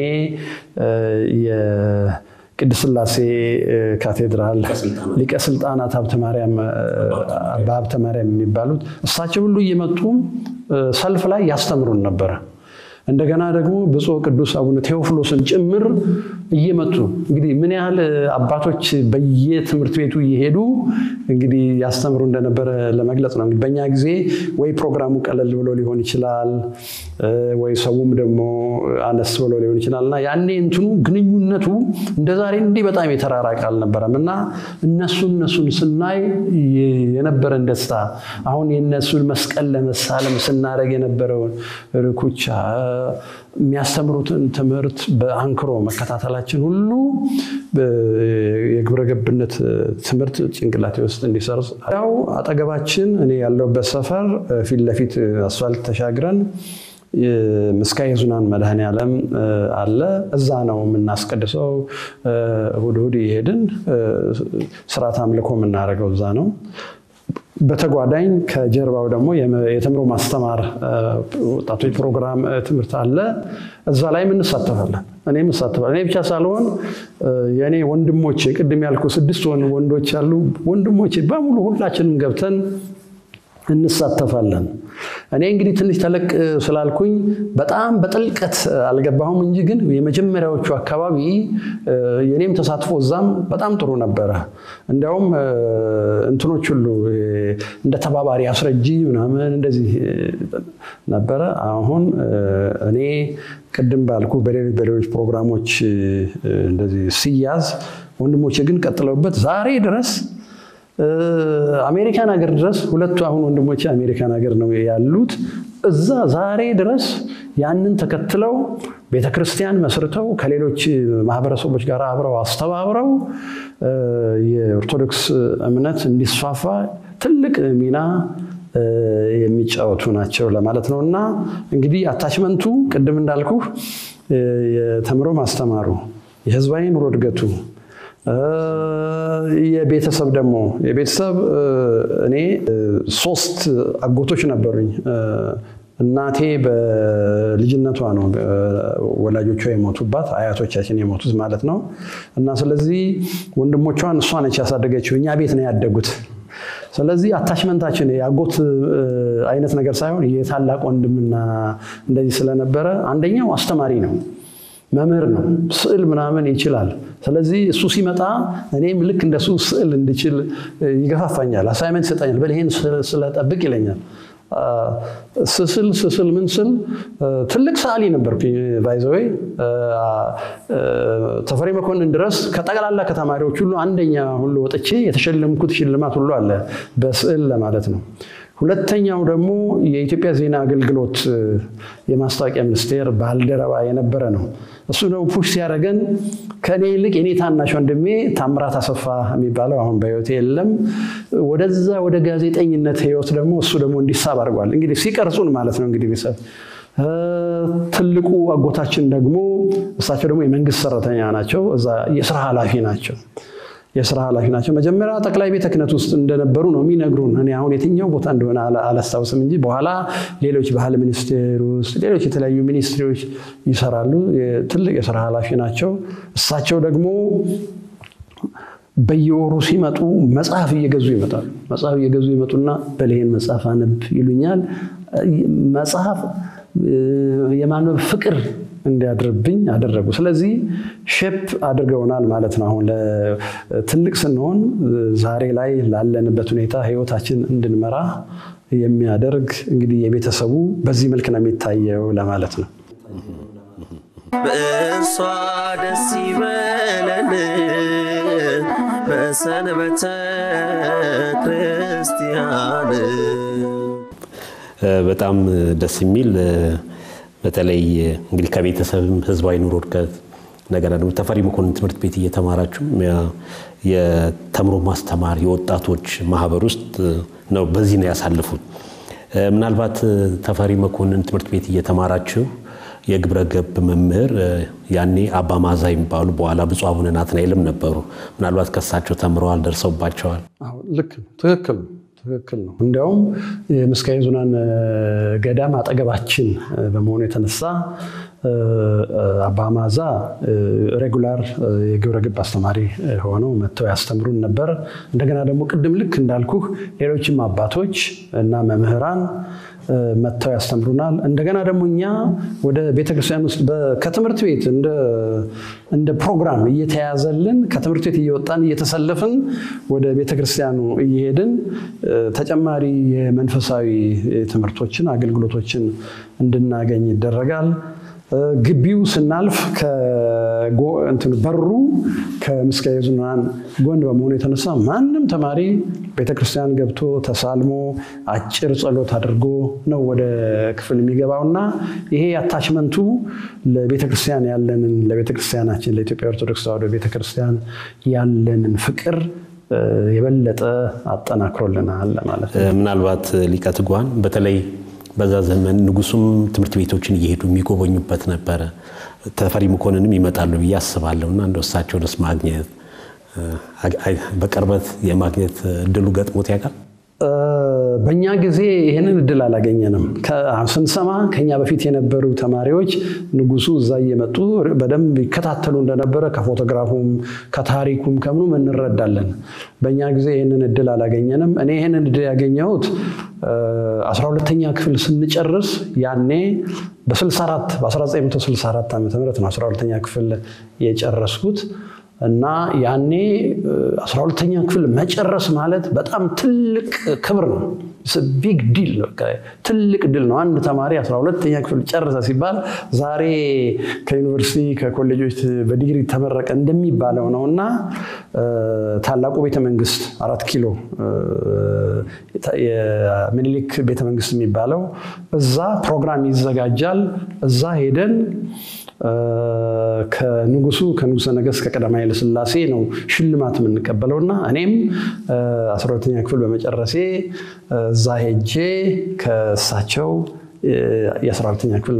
ቅድስት ሥላሴ ካቴድራል ሊቀ ስልጣናት ሀብተ ማርያም በሀብተ ማርያም የሚባሉት እሳቸው ሁሉ እየመጡ ሰልፍ ላይ ያስተምሩን ነበረ። እንደገና ደግሞ ብፁዕ ቅዱስ አቡነ ቴዎፍሎስን ጭምር እየመጡ እንግዲህ ምን ያህል አባቶች በየትምህርት ቤቱ እየሄዱ እንግዲህ ያስተምሩ እንደነበረ ለመግለጽ ነው። እንግዲህ በእኛ ጊዜ ወይ ፕሮግራሙ ቀለል ብሎ ሊሆን ይችላል፣ ወይ ሰውም ደግሞ አነስ ብሎ ሊሆን ይችላል እና ያኔ እንትኑ ግንኙነቱ እንደ ዛሬ እንዲህ በጣም የተራራቀ አልነበረም እና እነሱ እነሱን ስናይ የነበረን ደስታ አሁን የነሱን መስቀል ለመሳለም ስናደርግ የነበረውን ርኩቻ የሚያስተምሩትን ትምህርት በአንክሮ መከታተላችን ሁሉ የግብረ ገብነት ትምህርት ጭንቅላቴ ውስጥ እንዲሰርጽ ያው አጠገባችን እኔ ያለሁበት ሰፈር ፊት ለፊት አስፋልት ተሻግረን ምስካየ ኅዙናን መድኃኔ ዓለም አለ። እዛ ነው የምናስቀድሰው። እሑድ እሑድ እየሄድን ስርዓት አምልኮ የምናደርገው እዛ ነው። በተጓዳኝ ከጀርባው ደግሞ የተምሮ ማስተማር ወጣቶች ፕሮግራም ትምህርት አለ። እዛ ላይም እንሳተፋለን። እኔም እሳተፋለሁ። እኔ ብቻ ሳልሆን የእኔ ወንድሞቼ ቅድም ያልኩ ስድስት ወንዶች ያሉ ወንድሞቼ በሙሉ ሁላችንም ገብተን እንሳተፋለን። እኔ እንግዲህ ትንሽ ተለቅ ስላልኩኝ በጣም በጥልቀት አልገባሁም እንጂ ግን የመጀመሪያዎቹ አካባቢ የኔም ተሳትፎ እዛም በጣም ጥሩ ነበረ። እንዲያውም እንትኖች ሁሉ እንደ ተባባሪ አስረጂ ምናምን እንደዚህ ነበረ። አሁን እኔ ቅድም ባልኩ በሌሎች በሌሎች ፕሮግራሞች እንደዚህ ሲያዝ ወንድሞቼ ግን ቀጥለውበት ዛሬ ድረስ አሜሪካን ሀገር ድረስ ሁለቱ አሁን ወንድሞቼ አሜሪካን ሀገር ነው ያሉት። እዛ ዛሬ ድረስ ያንን ተከትለው ቤተ ክርስቲያን መስርተው ከሌሎች ማህበረሰቦች ጋር አብረው አስተባብረው የኦርቶዶክስ እምነት እንዲስፋፋ ትልቅ ሚና የሚጫወቱ ናቸው ለማለት ነው። እና እንግዲህ አታችመንቱ ቅድም እንዳልኩ የተምሮ ማስተማሩ የህዝባዊ ኑሮ እድገቱ የቤተሰብ ደግሞ የቤተሰብ እኔ ሶስት አጎቶች ነበሩኝ። እናቴ በልጅነቷ ነው ወላጆቿ የሞቱባት አያቶቻችን የሞቱት ማለት ነው። እና ስለዚህ ወንድሞቿን እሷ ነች ያሳደገችው። እኛ ቤት ነው ያደጉት። ስለዚህ አታችመንታችን የአጎት አይነት ነገር ሳይሆን የታላቅ ወንድምና እንደዚህ ስለነበረ አንደኛው አስተማሪ ነው መምህር ነው። ስዕል ምናምን ይችላል። ስለዚህ እሱ ሲመጣ እኔም ልክ እንደሱ ስዕል እንድችል ይገፋፋኛል። አሳይመንት ይሰጠኛል። በል ይሄን ስለጠብቅ ይለኛል። ስስል ስስል ምን ስል ትልቅ ሰዓሊ ነበርኩኝ። ባይዘወይ ተፈሪ መኮንን ድረስ ከጠቅላላ ከተማሪዎች ሁሉ አንደኛ ሁሉ ወጥቼ የተሸለምኩት ሽልማት ሁሉ አለ በስዕል ለማለት ነው። ሁለተኛው ደግሞ የኢትዮጵያ ዜና አገልግሎት የማስታወቂያ ሚኒስቴር ባልደረባ የነበረ ነው። እሱ ደግሞ ፑሽ ሲያደርገን ከእኔ ይልቅ የኔ ታናሽ ወንድሜ ታምራት አሰፋ የሚባለው አሁን በሕይወት የለም። ወደዛ ወደ ጋዜጠኝነት ሕይወት ደግሞ እሱ ደግሞ እንዲሳብ አድርጓል። እንግዲህ ሲቀርጹን ማለት ነው እንግዲህ ቤተሰብ ትልቁ አጎታችን ደግሞ እሳቸው ደግሞ የመንግስት ሰራተኛ ናቸው። እዛ የስራ ኃላፊ ናቸው የስራ ኃላፊ ናቸው። መጀመሪያ ጠቅላይ ቤተ ክህነት ውስጥ እንደነበሩ ነው የሚነግሩን። እኔ አሁን የትኛው ቦታ እንደሆነ አላስታውስም እንጂ በኋላ ሌሎች ባህል ሚኒስቴር ውስጥ ሌሎች የተለያዩ ሚኒስትሪዎች ይሰራሉ። ትልቅ የስራ ኃላፊ ናቸው። እሳቸው ደግሞ በየወሩ ሲመጡ መጽሐፍ እየገዙ ይመጣሉ። መጽሐፍ እየገዙ ይመጡና በልሄን መጽሐፍ አነብ ይሉኛል። መጽሐፍ የማንበብ ፍቅር እንዲያድርብኝ አደረጉ። ስለዚህ ሼፕ አድርገውናል ማለት ነው። አሁን ትልቅ ስንሆን ዛሬ ላይ ላለንበት ሁኔታ ህይወታችን እንድንመራ የሚያደርግ እንግዲህ የቤተሰቡ በዚህ መልክ ነው የሚታየው ለማለት ነው። በእርሷ ደስ ይበለን በሰንበተ ክርስቲያን በጣም ደስ የሚል በተለይ እንግዲህ ከቤተሰብም ህዝባዊ ኑሮ እድገት ነገር ደግሞ ተፈሪ መኮንን ትምህርት ቤት እየተማራችሁ የተምሮ ማስተማር የወጣቶች ማህበር ውስጥ ነው በዚህ ነው ያሳልፉት። ምናልባት ተፈሪ መኮንን ትምህርት ቤት እየተማራችሁ የግብረ ገብ መምህር ያኔ አባ ማዛ የሚባሉ በኋላ ብፁዕ አቡነ ናትናኤልም ነበሩ። ምናልባት ከሳቸው ተምረዋል፣ ደርሰውባቸዋል። ልክ ትክክል ትክክል ነው። እንዲያውም የምስካየ ኅዙናን ገዳም አጠገባችን በመሆኑ የተነሳ አባ ማዛ ሬጉላር የግብረ ገብ አስተማሪ ሆነው መጥተው ያስተምሩን ነበር። እንደገና ደግሞ ቅድም ልክ እንዳልኩህ ሌሎችም አባቶች እና መምህራን መጥተው ያስተምሩናል። እንደገና ደግሞ እኛ ወደ ቤተክርስቲያን ውስጥ ከትምህርት ቤት እንደ ፕሮግራም እየተያዘልን ከትምህርት ቤት እየወጣን እየተሰለፍን ወደ ቤተክርስቲያኑ እየሄድን ተጨማሪ የመንፈሳዊ ትምህርቶችን አገልግሎቶችን እንድናገኝ ይደረጋል። ግቢው ስናልፍ በሩ ከምስካየ ኅዙናን ጎን በመሆኑ የተነሳ ማንም ተማሪ ቤተክርስቲያን ገብቶ ተሳልሞ አጭር ጸሎት አድርጎ ነው ወደ ክፍል የሚገባውና ይሄ አታችመንቱ ለቤተክርስቲያን ያለንን ለቤተክርስቲያናችን ለኢትዮጵያ ኦርቶዶክስ ተዋሕዶ ቤተክርስቲያን ያለንን ፍቅር የበለጠ አጠናክሮልናል ማለት ነው። ምናልባት ሊቀ ትጉሃን በተለይ በዛ ዘመን ንጉሱም ትምህርት ቤቶችን እየሄዱ የሚጎበኙበት ነበረ። ተፈሪ መኮንንም ይመጣሉ ብዬ አስባለሁ እና እንደ እሳቸውንስ ማግኘት በቅርበት የማግኘት እድሉ ገጥሞት ያውቃል? በእኛ ጊዜ ይህንን እድል አላገኘንም። ስንሰማ ከኛ በፊት የነበሩ ተማሪዎች ንጉሱ እዛ እየመጡ በደንብ ይከታተሉ እንደነበረ ከፎቶግራፉም ከታሪኩም ከምኑም እንረዳለን። በእኛ ጊዜ ይህንን እድል አላገኘንም። እኔ ይህንን እድል ያገኘሁት አስራ ሁለተኛ ክፍል ስንጨርስ ያኔ በ64 በ1964 ዓ ም ነው 12ተኛ ክፍል የጨረስኩት እና ያኔ አስራ ሁለተኛ ክፍል መጨረስ ማለት በጣም ትልቅ ክብር ነው። ቢግ ዲል ትልቅ ድል ነው። አንድ ተማሪ አስራ ሁለተኛ ክፍል ጨረሰ ሲባል ዛሬ ከዩኒቨርሲቲ ከኮሌጆች በዲግሪ ተመረቀ እንደሚባለው ነው እና ታላቁ ቤተመንግስት አራት ኪሎ የሚኒሊክ ቤተመንግስት የሚባለው እዛ ፕሮግራም ይዘጋጃል። እዛ ሄደን ከንጉሱ ከንጉሰ ነገስት ከቀዳማዊ ኃይለ ሥላሴ ነው ሽልማት የምንቀበለው እና እኔም አስራ ሁለተኛ ክፍል በመጨረሴ እዛ ሄጄ ከእሳቸው የአስራ ሁለተኛ ክፍል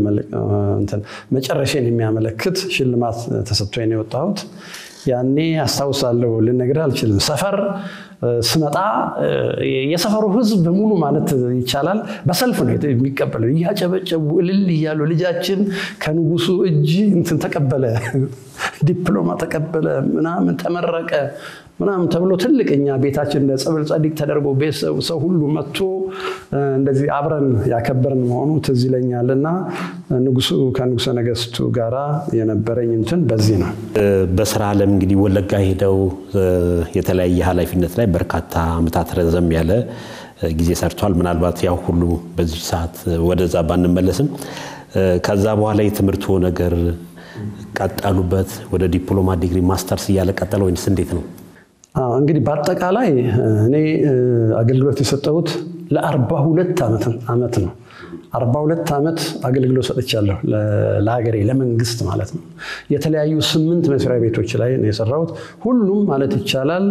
መጨረሻን የሚያመለክት ሽልማት ተሰጥቶኝ ነው የወጣሁት። ያኔ አስታውሳለሁ፣ ልነግርህ አልችልም። ሰፈር ስመጣ የሰፈሩ ህዝብ በሙሉ ማለት ይቻላል በሰልፍ ነው የሚቀበለው። እያጨበጨቡ እልል እያሉ ልጃችን ከንጉሱ እጅ እንትን ተቀበለ፣ ዲፕሎማ ተቀበለ፣ ምናምን ተመረቀ ምናምን ተብሎ ትልቅ እኛ ቤታችን እንደ ጸበል ጸዲቅ ተደርጎ ቤተሰቡ ሰው ሁሉ መጥቶ እንደዚህ አብረን ያከበርን መሆኑ ትዝ ይለኛል። እና ንጉሱ ከንጉሰ ነገስቱ ጋራ የነበረኝ እንትን በዚህ ነው። በስራ ዓለም እንግዲህ ወለጋ ሄደው የተለያየ ኃላፊነት ላይ በርካታ ዓመታት ረዘም ያለ ጊዜ ሰርቷል። ምናልባት ያው ሁሉ በዚህ ሰዓት ወደዛ ባንመለስም ከዛ በኋላ የትምህርቱ ነገር ቀጠሉበት? ወደ ዲፕሎማ ዲግሪ፣ ማስተርስ እያለ ቀጠለ ወይንስ እንዴት ነው? እንግዲህ በአጠቃላይ እኔ አገልግሎት የሰጠሁት ለአርባ ሁለት ዓመት ነው። አርባ ሁለት ዓመት አገልግሎት ሰጥቻለሁ ለሀገሬ ለመንግስት ማለት ነው። የተለያዩ ስምንት መስሪያ ቤቶች ላይ ነው የሰራሁት። ሁሉም ማለት ይቻላል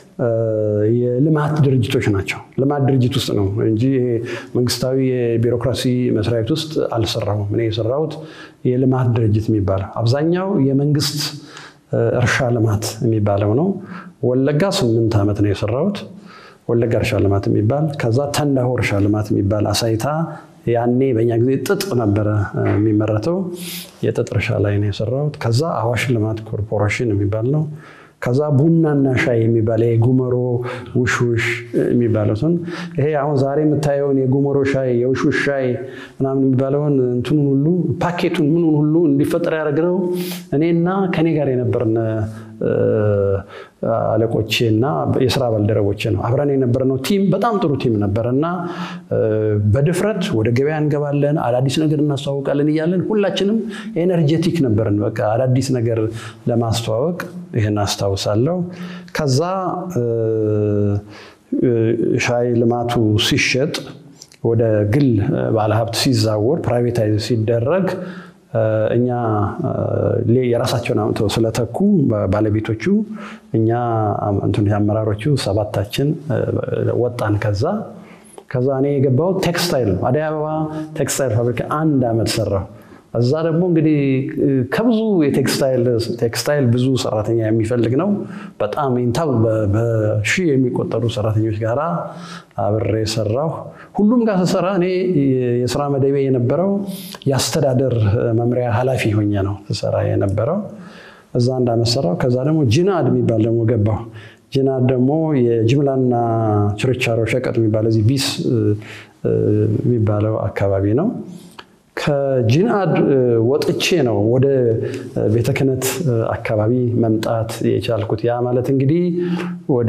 የልማት ድርጅቶች ናቸው። ልማት ድርጅት ውስጥ ነው እንጂ መንግስታዊ የቢሮክራሲ መስሪያ ቤት ውስጥ አልሰራሁም። እኔ የሰራሁት የልማት ድርጅት የሚባለው አብዛኛው የመንግስት እርሻ ልማት የሚባለው ነው። ወለጋ ስምንት ዓመት ነው የሰራሁት። ወለጋ እርሻ ልማት የሚባል ከዛ ተንዳሆ እርሻ ልማት የሚባል አሳይታ ያኔ በእኛ ጊዜ ጥጥ ነበረ የሚመረተው የጥጥ እርሻ ላይ ነው የሰራሁት። ከዛ አዋሽ ልማት ኮርፖሬሽን የሚባል ነው። ከዛ ቡናና ሻይ የሚባል የጉመሮ ውሽውሽ የሚባለውን ይሄ አሁን ዛሬ የምታየውን የጉመሮ ሻይ የውሽውሽ ሻይ ምናምን የሚባለውን እንትኑን ሁሉ ፓኬቱን ምኑን ሁሉ እንዲፈጠር ያደረግነው እኔና ከኔ ጋር የነበርን አለቆቼ እና የስራ ባልደረቦቼ ነው። አብረን የነበርነው ቲም በጣም ጥሩ ቲም ነበር እና በድፍረት ወደ ገበያ እንገባለን፣ አዳዲስ ነገር እናስተዋውቃለን እያለን ሁላችንም ኤነርጄቲክ ነበርን። በቃ አዳዲስ ነገር ለማስተዋወቅ ይህን አስታውሳለሁ። ከዛ ሻይ ልማቱ ሲሸጥ ወደ ግል ባለሀብት ሲዛወር ፕራይቬታይዝ ሲደረግ እኛ የራሳቸውን አምጥተው ስለተኩ ባለቤቶቹ እኛ አመራሮቹ ሰባታችን ወጣን። ከዛ ከዛ እኔ የገባሁት ቴክስታይል ነው። አደይ አበባ ቴክስታይል ፋብሪካ አንድ ዓመት ሰራሁ። እዛ ደግሞ እንግዲህ ከብዙ ቴክስታይል ብዙ ሰራተኛ የሚፈልግ ነው። በጣም ኢንታው በሺህ የሚቆጠሩ ሰራተኞች ጋር አብሬ ሰራሁ። ሁሉም ጋር ስሰራ እኔ የስራ መደቤ የነበረው የአስተዳደር መምሪያ ኃላፊ ሆኜ ነው ስሰራ የነበረው። እዛ አንድ ዓመት ሰራሁ። ከዛ ደግሞ ጂናድ የሚባል ደግሞ ገባሁ። ጂናድ ደግሞ የጅምላና ችርቻሮ ሸቀጥ የሚባል እዚህ ቢስ የሚባለው አካባቢ ነው። ከጂንአድ ወጥቼ ነው ወደ ቤተ ክህነት አካባቢ መምጣት የቻልኩት። ያ ማለት እንግዲህ ወደ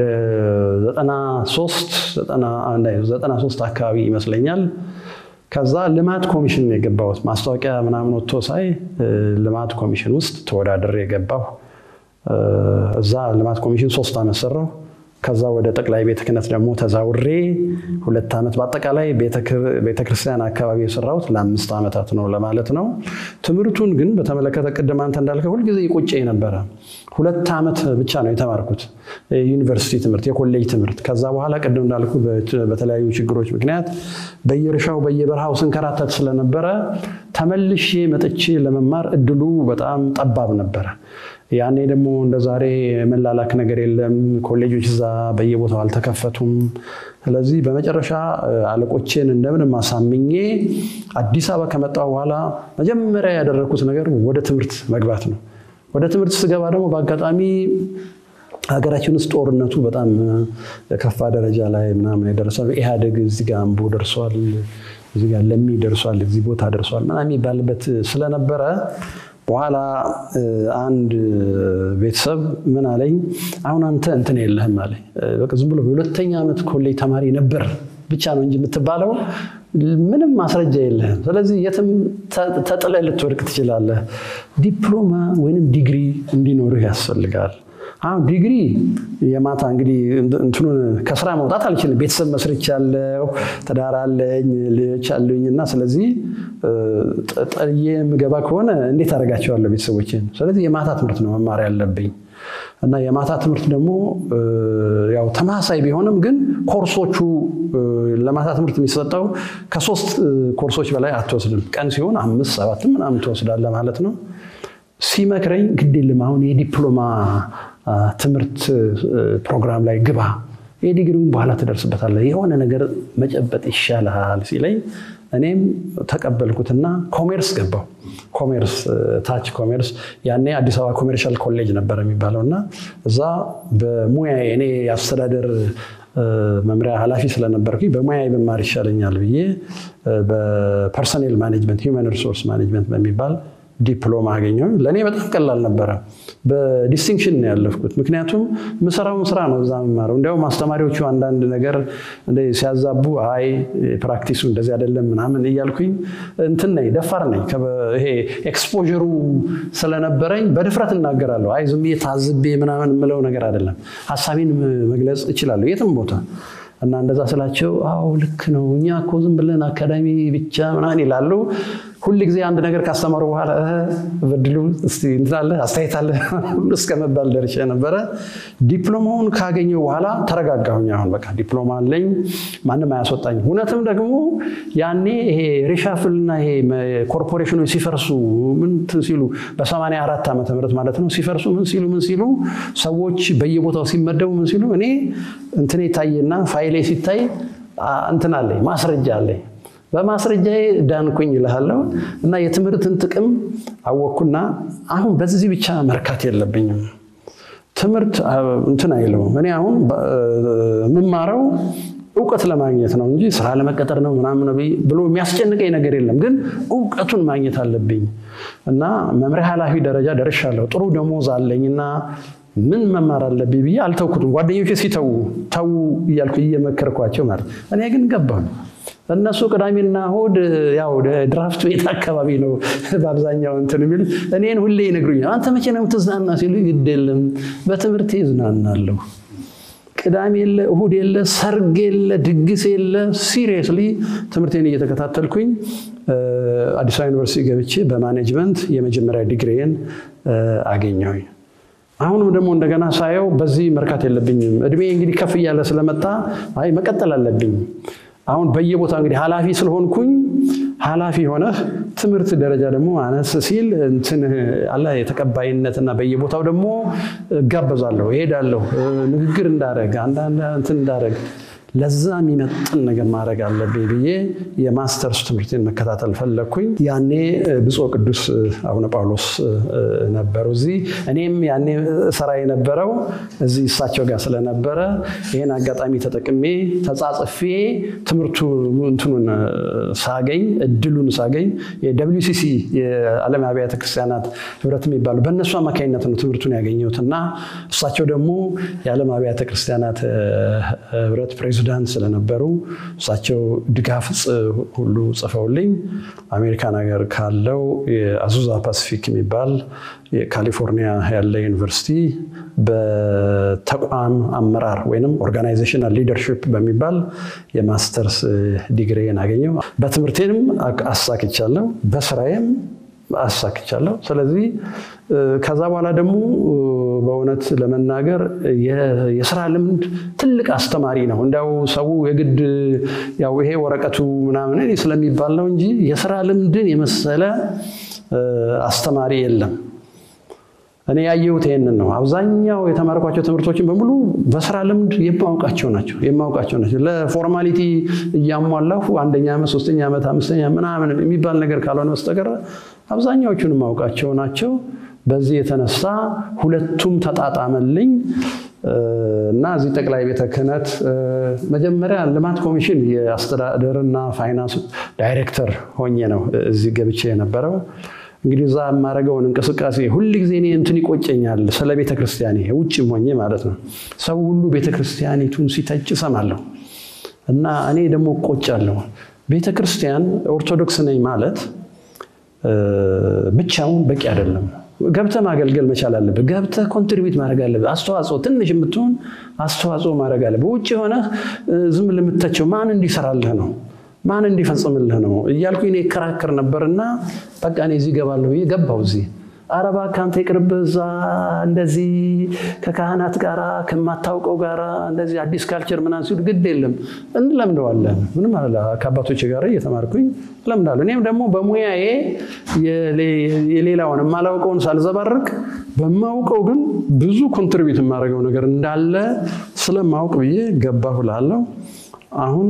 93 አካባቢ ይመስለኛል። ከዛ ልማት ኮሚሽን የገባሁት ማስታወቂያ ምናምን ወጥቶ ሳይ ልማት ኮሚሽን ውስጥ ተወዳድሬ የገባሁ። እዛ ልማት ኮሚሽን ሶስት ዓመት ሰራሁ። ከዛ ወደ ጠቅላይ ቤተ ክህነት ደግሞ ተዛውሬ ሁለት ዓመት በአጠቃላይ ቤተክርስቲያን አካባቢ የሰራሁት ለአምስት ዓመታት ነው ለማለት ነው። ትምህርቱን ግን በተመለከተ ቅድም አንተ እንዳልከ ሁልጊዜ ይቆጨኝ ነበረ። ሁለት ዓመት ብቻ ነው የተማርኩት የዩኒቨርሲቲ ትምህርት፣ የኮሌጅ ትምህርት። ከዛ በኋላ ቅድም እንዳልኩ በተለያዩ ችግሮች ምክንያት በየእርሻው በየበረሃው ስንከራተት ስለነበረ ተመልሼ መጥቼ ለመማር እድሉ በጣም ጠባብ ነበረ። ያኔ ደግሞ እንደ ዛሬ መላላክ ነገር የለም። ኮሌጆች እዛ በየቦታው አልተከፈቱም። ስለዚህ በመጨረሻ አለቆቼን እንደምንም አሳምኜ አዲስ አበባ ከመጣሁ በኋላ መጀመሪያ ያደረግኩት ነገር ወደ ትምህርት መግባት ነው። ወደ ትምህርት ስገባ ደግሞ በአጋጣሚ ሀገራችን ውስጥ ጦርነቱ በጣም ከፋ ደረጃ ላይ ምናምን የደረሰው ኢህአዴግ እዚህ ጋር አምቦ ደርሷል፣ እዚህ ጋር ለሚ ደርሷል፣ እዚህ ቦታ ደርሷል ምናምን የሚባልበት ስለነበረ በኋላ አንድ ቤተሰብ ምን አለኝ፣ አሁን አንተ እንትን የለህም አለኝ። በቃ ዝም ብሎ የሁለተኛ ዓመት ኮሌጅ ተማሪ ነበር ብቻ ነው እንጂ የምትባለው ምንም ማስረጃ የለህም። ስለዚህ የትም ተጥለህ ልትወድቅ ትችላለህ። ዲፕሎማ ወይንም ዲግሪ እንዲኖርህ ያስፈልጋል። አሁን ዲግሪ የማታ እንግዲህ እንትኑን ከስራ መውጣት አልችልም። ቤተሰብ መስርቻለሁ፣ ትዳር አለኝ፣ ልጆች አሉኝ እና ስለዚህ ጥዬ የምገባ ከሆነ እንዴት አደርጋቸዋለሁ ቤተሰቦችን? ስለዚህ የማታ ትምህርት ነው መማር ያለብኝ እና የማታ ትምህርት ደግሞ ያው ተመሳሳይ ቢሆንም ግን ኮርሶቹ ለማታ ትምህርት የሚሰጠው ከሶስት ኮርሶች በላይ አትወስድም። ቀን ሲሆን አምስት ሰባትም ምናምን ትወስዳለህ ማለት ነው። ሲመክረኝ ግድ የለም አሁን የዲፕሎማ ትምህርት ፕሮግራም ላይ ግባ፣ የዲግሪውን በኋላ ትደርስበታለህ፣ የሆነ ነገር መጨበጥ ይሻልሃል ሲለኝ እኔም ተቀበልኩትና ኮሜርስ ገባው። ኮሜርስ ታች ኮሜርስ ያኔ አዲስ አበባ ኮሜርሻል ኮሌጅ ነበር የሚባለው እና እዛ በሙያ እኔ የአስተዳደር መምሪያ ኃላፊ ስለነበርኩኝ በሙያ ብማር ይሻለኛል ብዬ በፐርሰኔል ማኔጅመንት ሂውማን ሪሶርስ ማኔጅመንት በሚባል ዲፕሎማ አገኘሁ። ለእኔ በጣም ቀላል ነበረ። በዲስቲንክሽን ነው ያለፍኩት። ምክንያቱም የምሰራውን ስራ ነው እዛ የምማረው። እንዲያውም አስተማሪዎቹ አንዳንድ ነገር ሲያዛቡ አይ ፕራክቲሱ እንደዚህ አይደለም ምናምን እያልኩኝ እንትን ነኝ፣ ደፋር ነኝ። ይሄ ኤክስፖዥሩ ስለነበረኝ በድፍረት እናገራለሁ። አይ ዝም ብዬ ታዝቤ ምናምን የምለው ነገር አይደለም። ሀሳቤን መግለጽ እችላለሁ የትም ቦታ እና እንደዛ ስላቸው አዎ ልክ ነው፣ እኛ እኮ ዝም ብለን አካዳሚ ብቻ ምናምን ይላሉ። ሁል ጊዜ አንድ ነገር ካስተማሩ በኋላ በድሉ እንትናለ አስተያየት አለ እስከ መባል ደርሼ ነበረ። ዲፕሎማውን ካገኘው በኋላ ተረጋጋሁኝ። አሁን በቃ ዲፕሎማ አለኝ፣ ማንም አያስወጣኝ። እውነትም ደግሞ ያኔ ይሄ ሪሻፍልና ይሄ ኮርፖሬሽኖች ሲፈርሱ ምን ሲሉ በሰማንያ አራት ዓመተ ምህረት ማለት ነው ሲፈርሱ ምን ሲሉ ምን ሲሉ ሰዎች በየቦታው ሲመደቡ ምን ሲሉ እኔ እንትኔ ይታየና ፋይሌ ሲታይ እንትን አለኝ ማስረጃ አለኝ በማስረጃዬ ዳንኩኝ እልሃለሁ። እና የትምህርትን ጥቅም አወቅኩና አሁን በዚህ ብቻ መርካት የለብኝም። ትምህርት እንትን አይለውም። እኔ አሁን የምማረው እውቀት ለማግኘት ነው እንጂ ስራ ለመቀጠር ነው ምናምን ብሎ የሚያስጨንቀኝ ነገር የለም። ግን እውቀቱን ማግኘት አለብኝ እና መምሪያ ኃላፊ ደረጃ ደርሻለሁ። ጥሩ ደሞዝ አለኝና ምን መማር አለብኝ ብዬ አልተውኩትም። ጓደኞቼ ሲተዉ ተዉ እያልኩ እየመከርኳቸው ማለት እኔ ግን ገባሁ። እነሱ ቅዳሜና እሑድ ያው ድራፍት ቤት አካባቢ ነው በአብዛኛው እንትን የሚል እኔን ሁሌ ይነግሩኛል። አንተ መቼ ነው የምትዝናና ሲሉ ግድ የለም በትምህርቴ እዝናናለሁ። ቅዳሜ የለ እሑድ የለ ሰርግ የለ ድግስ የለ ሲሪየስሊ ትምህርቴን እየተከታተልኩኝ አዲስ አበባ ዩኒቨርሲቲ ገብቼ በማኔጅመንት የመጀመሪያ ዲግሪዬን አገኘሁኝ። አሁንም ደግሞ እንደገና ሳየው በዚህ መርካት የለብኝም። እድሜ እንግዲህ ከፍ እያለ ስለመጣ አይ መቀጠል አለብኝ። አሁን በየቦታ እንግዲህ ኃላፊ ስለሆንኩኝ ኃላፊ ሆነህ ትምህርት ደረጃ ደግሞ አነስ ሲል እንትን አለ የተቀባይነትና በየቦታው ደግሞ እጋበዛለሁ፣ እሄዳለሁ፣ ንግግር እንዳደረግ አንዳንድ እንትን እንዳደረግ ለዛ የሚመጥን ነገር ማድረግ አለብኝ ብዬ የማስተርስ ትምህርቴን መከታተል ፈለግኩኝ። ያኔ ብፁዕ ቅዱስ አቡነ ጳውሎስ ነበሩ እዚህ። እኔም ያኔ ስራ የነበረው እዚህ እሳቸው ጋር ስለነበረ ይህን አጋጣሚ ተጠቅሜ ተጻጽፌ ትምህርቱ እንትኑን ሳገኝ እድሉን ሳገኝ የደብሊውሲሲ የዓለም አብያተ ክርስቲያናት ህብረት የሚባሉ በእነሱ አማካኝነት ነው ትምህርቱን ያገኘሁት እና እሳቸው ደግሞ የዓለም አብያተ ክርስቲያናት ህብረት ፕሬዚዳንት ስለነበሩ እሳቸው ድጋፍ ሁሉ ጽፈውልኝ አሜሪካን ሀገር ካለው የአዙዛ ፓሲፊክ የሚባል የካሊፎርኒያ ያለ ዩኒቨርሲቲ በተቋም አመራር ወይም ኦርጋናይዜሽናል ሊደርሽፕ በሚባል የማስተርስ ዲግሪን አገኘው። በትምህርቴንም አሳክቻለሁ፣ በስራዬም አሳክቻለሁ። ስለዚህ ከዛ በኋላ ደግሞ በእውነት ለመናገር የስራ ልምድ ትልቅ አስተማሪ ነው። እንዲያው ሰው የግድ ያው ይሄ ወረቀቱ ምናምን ስለሚባል ነው እንጂ የስራ ልምድን የመሰለ አስተማሪ የለም። እኔ ያየሁት ይሄንን ነው። አብዛኛው የተማርኳቸው ትምህርቶችን በሙሉ በስራ ልምድ የማውቃቸው ናቸው የማውቃቸው ናቸው። ለፎርማሊቲ እያሟላሁ አንደኛ ዓመት፣ ሶስተኛ ዓመት፣ አምስተኛ ምናምን የሚባል ነገር ካልሆነ በስተቀር አብዛኛዎቹን የማውቃቸው ናቸው። በዚህ የተነሳ ሁለቱም ተጣጣመልኝ እና እዚህ ጠቅላይ ቤተ ክህነት መጀመሪያ ልማት ኮሚሽን የአስተዳደርና ፋይናንስ ዳይሬክተር ሆኜ ነው እዚህ ገብቼ የነበረው። እንግዲህ እዛ የማደርገውን እንቅስቃሴ ሁል ጊዜ እኔ እንትን ይቆጨኛል፣ ስለ ቤተ ክርስቲያኔ ውጭም ሆኜ ማለት ነው። ሰው ሁሉ ቤተ ክርስቲያኒቱን ሲተች እሰማለሁ እና እኔ ደግሞ እቆጫለሁ። ቤተ ክርስቲያን ኦርቶዶክስ ነኝ ማለት ብቻውን በቂ አይደለም። ገብተህ ማገልገል መቻል አለብህ። ገብተህ ኮንትሪቢዩት ማድረግ አለብህ። አስተዋጽኦ ትንሽ የምትሆን አስተዋጽኦ ማድረግ አለብህ። ውጭ የሆነህ ዝም ልምተቸው ማን እንዲሰራልህ ነው ማን እንዲፈጽምልህ ነው እያልኩ እኔ እከራከር ነበርና በቃ እኔ እዚህ እገባለሁ ብዬ ገባሁ። እዚህ ኧረ እባክህ አንተ ይቅርብህ፣ እዛ እንደዚህ ከካህናት ጋራ ከማታውቀው ጋራ እንደዚህ አዲስ ካልቸር ምናምን ሲሉ ግድ የለም እንለምደዋለን። ምንም አለ ከአባቶች ጋር እየተማርኩኝ እለምዳለሁ። እኔም ደግሞ በሙያዬ የሌላውን የማላውቀውን ሳልዘባርቅ በማውቀው ግን ብዙ ኮንትሪቢዩት የማደርገው ነገር እንዳለ ስለማውቅ ብዬ ገባሁ እላለሁ። አሁን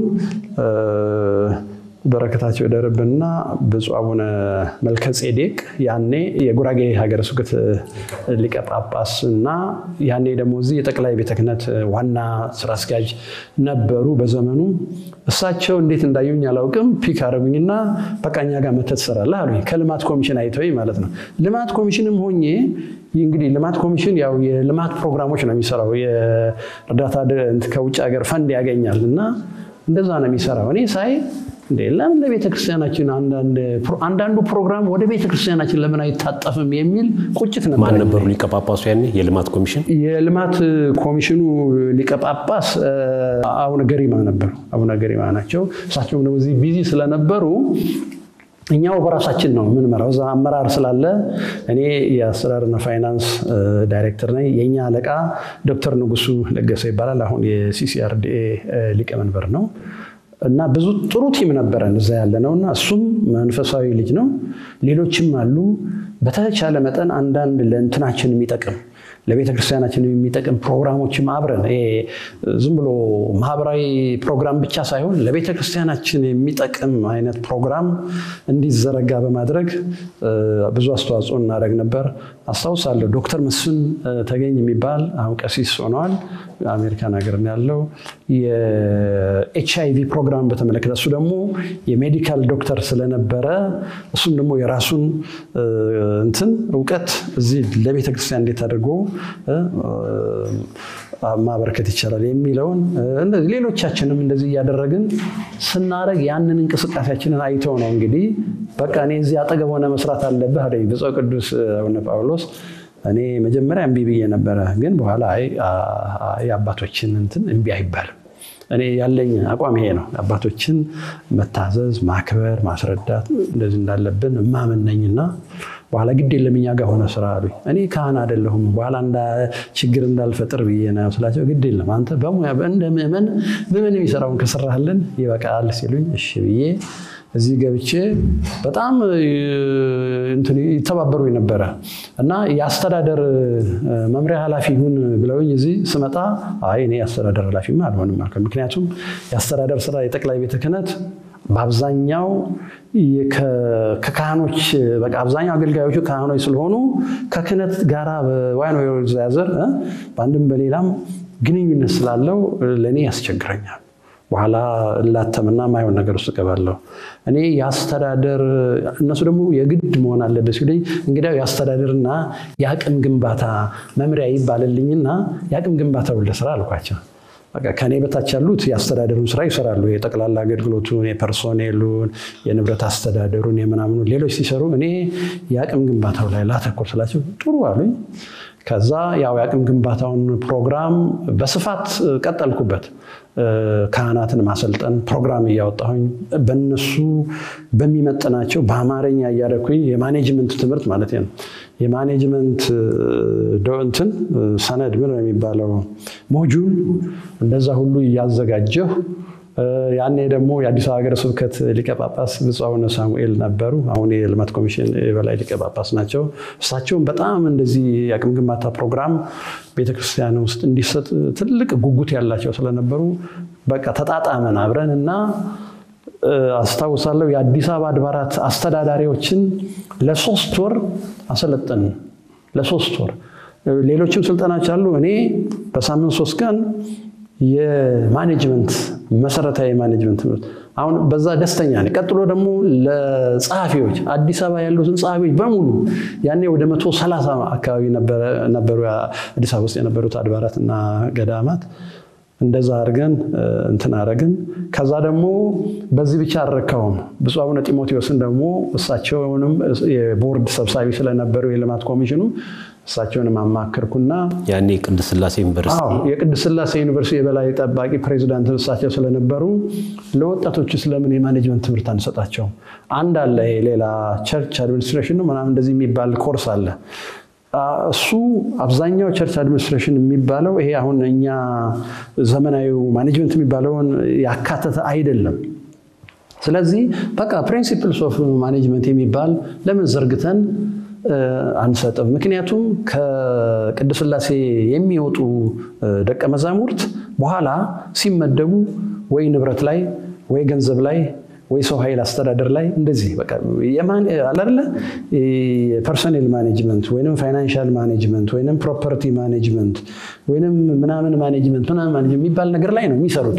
በረከታቸው ይደርብንና ብፁዕ አቡነ መልከ ጼዴቅ ያኔ የጉራጌ ሀገረ ስብከት ሊቀ ጳጳስ እና ያኔ ደግሞ እዚህ የጠቅላይ ቤተ ክህነት ዋና ስራ አስኪያጅ ነበሩ በዘመኑ። እሳቸው እንዴት እንዳዩኝ አላውቅም። ፒክ አደረጉኝና በቃ እኛ ጋር መተህ ትሰራለህ አሉኝ። ከልማት ኮሚሽን አይተውኝ ማለት ነው። ልማት ኮሚሽንም ሆኜ እንግዲህ ልማት ኮሚሽን ያው የልማት ፕሮግራሞች ነው የሚሰራው። የእርዳታ ከውጭ ሀገር ፈንድ ያገኛል እና እንደዛ ነው የሚሰራው። እኔ ሳይ እንዴ ለምን ለቤተ ክርስቲያናችን አንዳንዱ ፕሮግራም ወደ ቤተ ክርስቲያናችን ለምን አይታጠፍም የሚል ቁጭት ነበር። ማን ነበሩ ሊቀ ጳጳሱ ያኔ የልማት ኮሚሽን? የልማት ኮሚሽኑ ሊቀ ጳጳስ አቡነ ገሪማ ነበሩ። አቡነ ገሪማ ናቸው። እሳቸውም ደግሞ እዚህ ቢዚ ስለነበሩ እኛው በራሳችን ነው የምንመራው። እዛ አመራር ስላለ እኔ የአስተዳደርና ፋይናንስ ዳይሬክተር ነኝ። የእኛ አለቃ ዶክተር ንጉሱ ለገሰ ይባላል። አሁን የሲሲአርዲኤ ሊቀመንበር ነው። እና ብዙ ጥሩ ቲም ነበረን እዛ ያለ ነው። እና እሱም መንፈሳዊ ልጅ ነው። ሌሎችም አሉ። በተቻለ መጠን አንዳንድ ለእንትናችን የሚጠቅም ለቤተ ክርስቲያናችን የሚጠቅም ፕሮግራሞችም አብረን ዝም ብሎ ማህበራዊ ፕሮግራም ብቻ ሳይሆን ለቤተ ክርስቲያናችን የሚጠቅም አይነት ፕሮግራም እንዲዘረጋ በማድረግ ብዙ አስተዋጽኦ እናደርግ ነበር። አስታውሳለሁ ዶክተር መስፍን ተገኝ የሚባል አሁን ቀሲስ ሆነዋል። አሜሪካን ሀገር ያለው የኤች አይ ቪ ፕሮግራም በተመለከተ እሱ ደግሞ የሜዲካል ዶክተር ስለነበረ እሱም ደግሞ የራሱን እንትን እውቀት እዚህ ለቤተ ክርስቲያን እንዴት አድርጎ ማበረከት ይቻላል የሚለውን እንደዚህ ሌሎቻችንም እንደዚህ እያደረግን ስናደርግ ያንን እንቅስቃሴያችንን አይተው ነው እንግዲህ በቃ እኔ እዚህ አጠገብ ሆነ መስራት አለብህ አለኝ ብፁዕ ቅዱስ አቡነ ጳውሎስ። እኔ መጀመሪያ እምቢ ብዬ ነበረ፣ ግን በኋላ የአባቶችን እንትን እምቢ አይባልም። እኔ ያለኝ አቋም ይሄ ነው። አባቶችን መታዘዝ፣ ማክበር፣ ማስረዳት እንደዚህ እንዳለብን እማምን ነኝና በኋላ ግድ የለም እኛ ጋር ሆነ ስራ አሉኝ። እኔ ካህን አይደለሁም በኋላ ችግር እንዳልፈጥር ብዬ ነው ስላቸው፣ ግድ የለም አንተ በሙያ እንደ ምዕመን ምዕመን የሚሰራውን ከሰራህልን ይበቃል ሲሉኝ እሺ ብዬ እዚህ ገብቼ በጣም ይተባበሩ ነበረ እና የአስተዳደር መምሪያ ኃላፊ ሁን ብለውኝ እዚህ ስመጣ አይ እኔ የአስተዳደር ኃላፊማ አልሆንም አልኩ። ምክንያቱም የአስተዳደር ስራ የጠቅላይ ቤተ ክህነት በአብዛኛው ከካህኖች በቃ አብዛኛው አገልጋዮቹ ካህኖች ስለሆኑ ከክህነት ጋራ በዋይን ዘያዘር በአንድም በሌላም ግንኙነት ስላለው ለእኔ ያስቸግረኛል። በኋላ እላተምና ማይሆን ነገር ውስጥ እገባለሁ። እኔ የአስተዳደር እነሱ ደግሞ የግድ መሆን አለበት ሲሉኝ እንግዲያው የአስተዳደርና የአቅም ግንባታ መምሪያ ይባልልኝና የአቅም ግንባታ ወልደ ስራ አልኳቸው። በቃ ከኔ በታች ያሉት የአስተዳደሩን ስራ ይሰራሉ። የጠቅላላ አገልግሎቱን፣ የፐርሶኔሉን፣ የንብረት አስተዳደሩን፣ የምናምኑ ሌሎች ሲሰሩ እኔ የአቅም ግንባታው ላይ ላተኮር ስላቸው ጥሩ አሉኝ። ከዛ ያው የአቅም ግንባታውን ፕሮግራም በስፋት ቀጠልኩበት። ካህናትን ማሰልጠን ፕሮግራም እያወጣሁኝ በነሱ በሚመጥናቸው በአማርኛ እያደረኩኝ የማኔጅመንት ትምህርት ማለት ነው። የማኔጅመንት እንትን ሰነድ ምን ነው የሚባለው ሞጁል እንደዛ ሁሉ እያዘጋጀሁ ያኔ ደግሞ የአዲስ አበባ ሀገረ ስብከት ሊቀ ጳጳስ ብፁዕ አቡነ ሳሙኤል ነበሩ። አሁን የልማት ኮሚሽን የበላይ ሊቀ ጳጳስ ናቸው። እሳቸውም በጣም እንደዚህ የአቅም ግንባታ ፕሮግራም ቤተክርስቲያን ውስጥ እንዲሰጥ ትልቅ ጉጉት ያላቸው ስለነበሩ በቃ ተጣጣመን አብረን እና አስታውሳለሁ የአዲስ አበባ አድባራት አስተዳዳሪዎችን ለሶስት ወር አሰለጠን። ለሶስት ወር ሌሎችም ስልጠናዎች አሉ። እኔ በሳምንት ሶስት ቀን የማኔጅመንት መሰረታዊ የማኔጅመንት ትምህርት አሁን በዛ ደስተኛ ነኝ። ቀጥሎ ደግሞ ለጸሐፊዎች አዲስ አበባ ያሉትን ጸሐፊዎች በሙሉ ያኔ ወደ መቶ ሰላሳ አካባቢ ነበሩ አዲስ አበባ ውስጥ የነበሩት አድባራትና ገዳማት እንደዛ አድርገን እንትን አደረግን። ከዛ ደግሞ በዚህ ብቻ አልረካውም። ብፁዕ አቡነ ጢሞቴዎስን ደግሞ እሳቸውንም የቦርድ ሰብሳቢ ስለነበሩ የልማት ኮሚሽኑ እሳቸውንም አማከርኩና ያኔ ቅድስት ሥላሴ ዩኒቨርሲቲ አዎ የቅድስት ሥላሴ ዩኒቨርሲቲ የበላይ ጠባቂ ፕሬዚዳንት እሳቸው ስለነበሩ ለወጣቶች ስለምን የማኔጅመንት ትምህርት አንሰጣቸው? አንድ አለ ሌላ ቸርች አድሚኒስትሬሽን ነው ምናምን እንደዚህ የሚባል ኮርስ አለ። እሱ አብዛኛው ቸርች አድሚኒስትሬሽን የሚባለው ይሄ አሁን እኛ ዘመናዊ ማኔጅመንት የሚባለውን ያካተተ አይደለም። ስለዚህ በቃ ፕሪንሲፕልስ ኦፍ ማኔጅመንት የሚባል ለምን ዘርግተን አንሰጥም? ምክንያቱም ከቅድስት ሥላሴ የሚወጡ ደቀ መዛሙርት በኋላ ሲመደቡ ወይ ንብረት ላይ ወይ ገንዘብ ላይ ወይ ሰው ኃይል አስተዳደር ላይ እንደዚህ በቃ አላለ የፐርሶኔል ማኔጅመንት ወይም ፋይናንሻል ማኔጅመንት ወይም ፕሮፐርቲ ማኔጅመንት ወይም ምናምን ማኔጅመንት ምናምን ማኔጅመንት የሚባል ነገር ላይ ነው የሚሰሩት።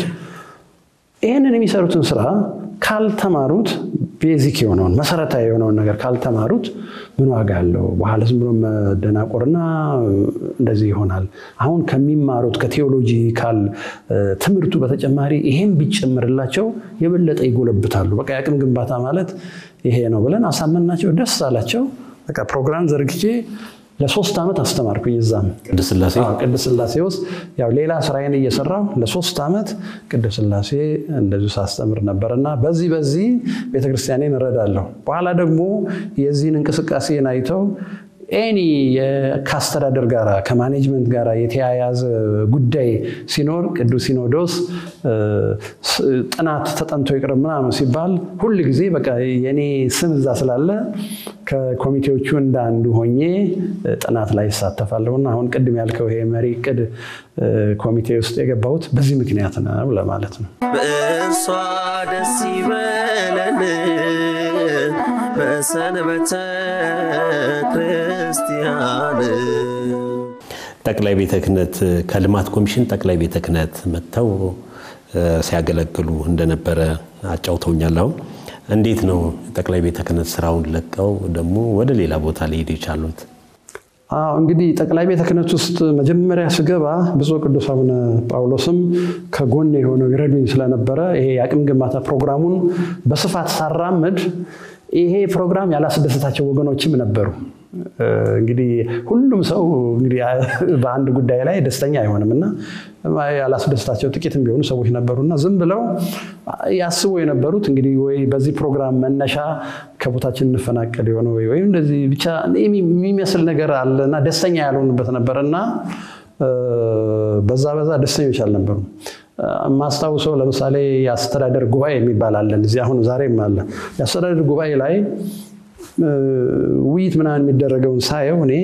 ይህንን የሚሰሩትን ስራ ካልተማሩት ቤዚክ የሆነውን መሰረታዊ የሆነውን ነገር ካልተማሩት ምን ዋጋ አለው? በኋላ ዝም ብሎ መደናቆርና እንደዚህ ይሆናል። አሁን ከሚማሩት ከቴዎሎጂካል ትምህርቱ በተጨማሪ ይሄም ቢጨምርላቸው የበለጠ ይጎለብታሉ። በቃ የአቅም ግንባታ ማለት ይሄ ነው ብለን አሳመናቸው። ደስ አላቸው። በቃ ፕሮግራም ዘርግቼ ለሶስት ዓመት አስተማርኩኝ። እዛም ቅድስት ሥላሴ ቅድስት ሥላሴ ውስጥ ያው ሌላ ስራዬን እየሰራሁ ለሶስት ዓመት ቅድስት ሥላሴ እንደዚሁ ሳስተምር ነበር እና በዚህ በዚህ ቤተክርስቲያኔን እረዳለሁ። በኋላ ደግሞ የዚህን እንቅስቃሴን አይተው ኤኒ ከአስተዳደር ጋር ከማኔጅመንት ጋር የተያያዘ ጉዳይ ሲኖር ቅዱስ ሲኖዶስ ጥናት ተጠንቶ ይቅርብ ምናምን ሲባል ሁል ጊዜ በቃ የኔ ስም እዛ ስላለ ከኮሚቴዎቹ እንደ አንዱ ሆኜ ጥናት ላይ ይሳተፋለሁ እና አሁን ቅድም ያልከው ይሄ መሪ ዕቅድ ኮሚቴ ውስጥ የገባሁት በዚህ ምክንያት ነው ለማለት ነው። በእርሷ ደስ ይበለን በሰንበተ ክርስቲያን ጠቅላይ ቤተ ክህነት ከልማት ኮሚሽን ጠቅላይ ቤተ ክህነት መጥተው ሲያገለግሉ እንደነበረ አጫውተውኛል። አሁን እንዴት ነው ጠቅላይ ቤተ ክህነት ስራውን ለቀው ደግሞ ወደ ሌላ ቦታ ሊሄዱ የቻሉት? እንግዲህ ጠቅላይ ቤተ ክህነት ውስጥ መጀመሪያ ስገባ ብፁዕ ቅዱስ አቡነ ጳውሎስም ከጎን የሆነው ይረዱኝ ስለነበረ ይሄ የአቅም ግንባታ ፕሮግራሙን በስፋት ሳራምድ ይሄ ፕሮግራም ያላስደሰታቸው ወገኖችም ነበሩ። እንግዲህ ሁሉም ሰው እንግዲህ በአንድ ጉዳይ ላይ ደስተኛ አይሆንም እና ያላስደሰታቸው ጥቂትም ቢሆኑ ሰዎች ነበሩና ዝም ብለው ያስቡ የነበሩት እንግዲህ ወይ በዚህ ፕሮግራም መነሻ ከቦታችን እንፈናቀል የሆነ ወይ ወይም እንደዚህ ብቻ የሚመስል ነገር አለና ደስተኛ ያልሆኑበት ነበር እና በዛ በዛ ደስተኞች አልነበሩም። የማስታውሰው ለምሳሌ የአስተዳደር ጉባኤ የሚባል አለን እዚህ አሁን ዛሬም አለ። የአስተዳደር ጉባኤ ላይ ውይይት ምናምን የሚደረገውን ሳየው እኔ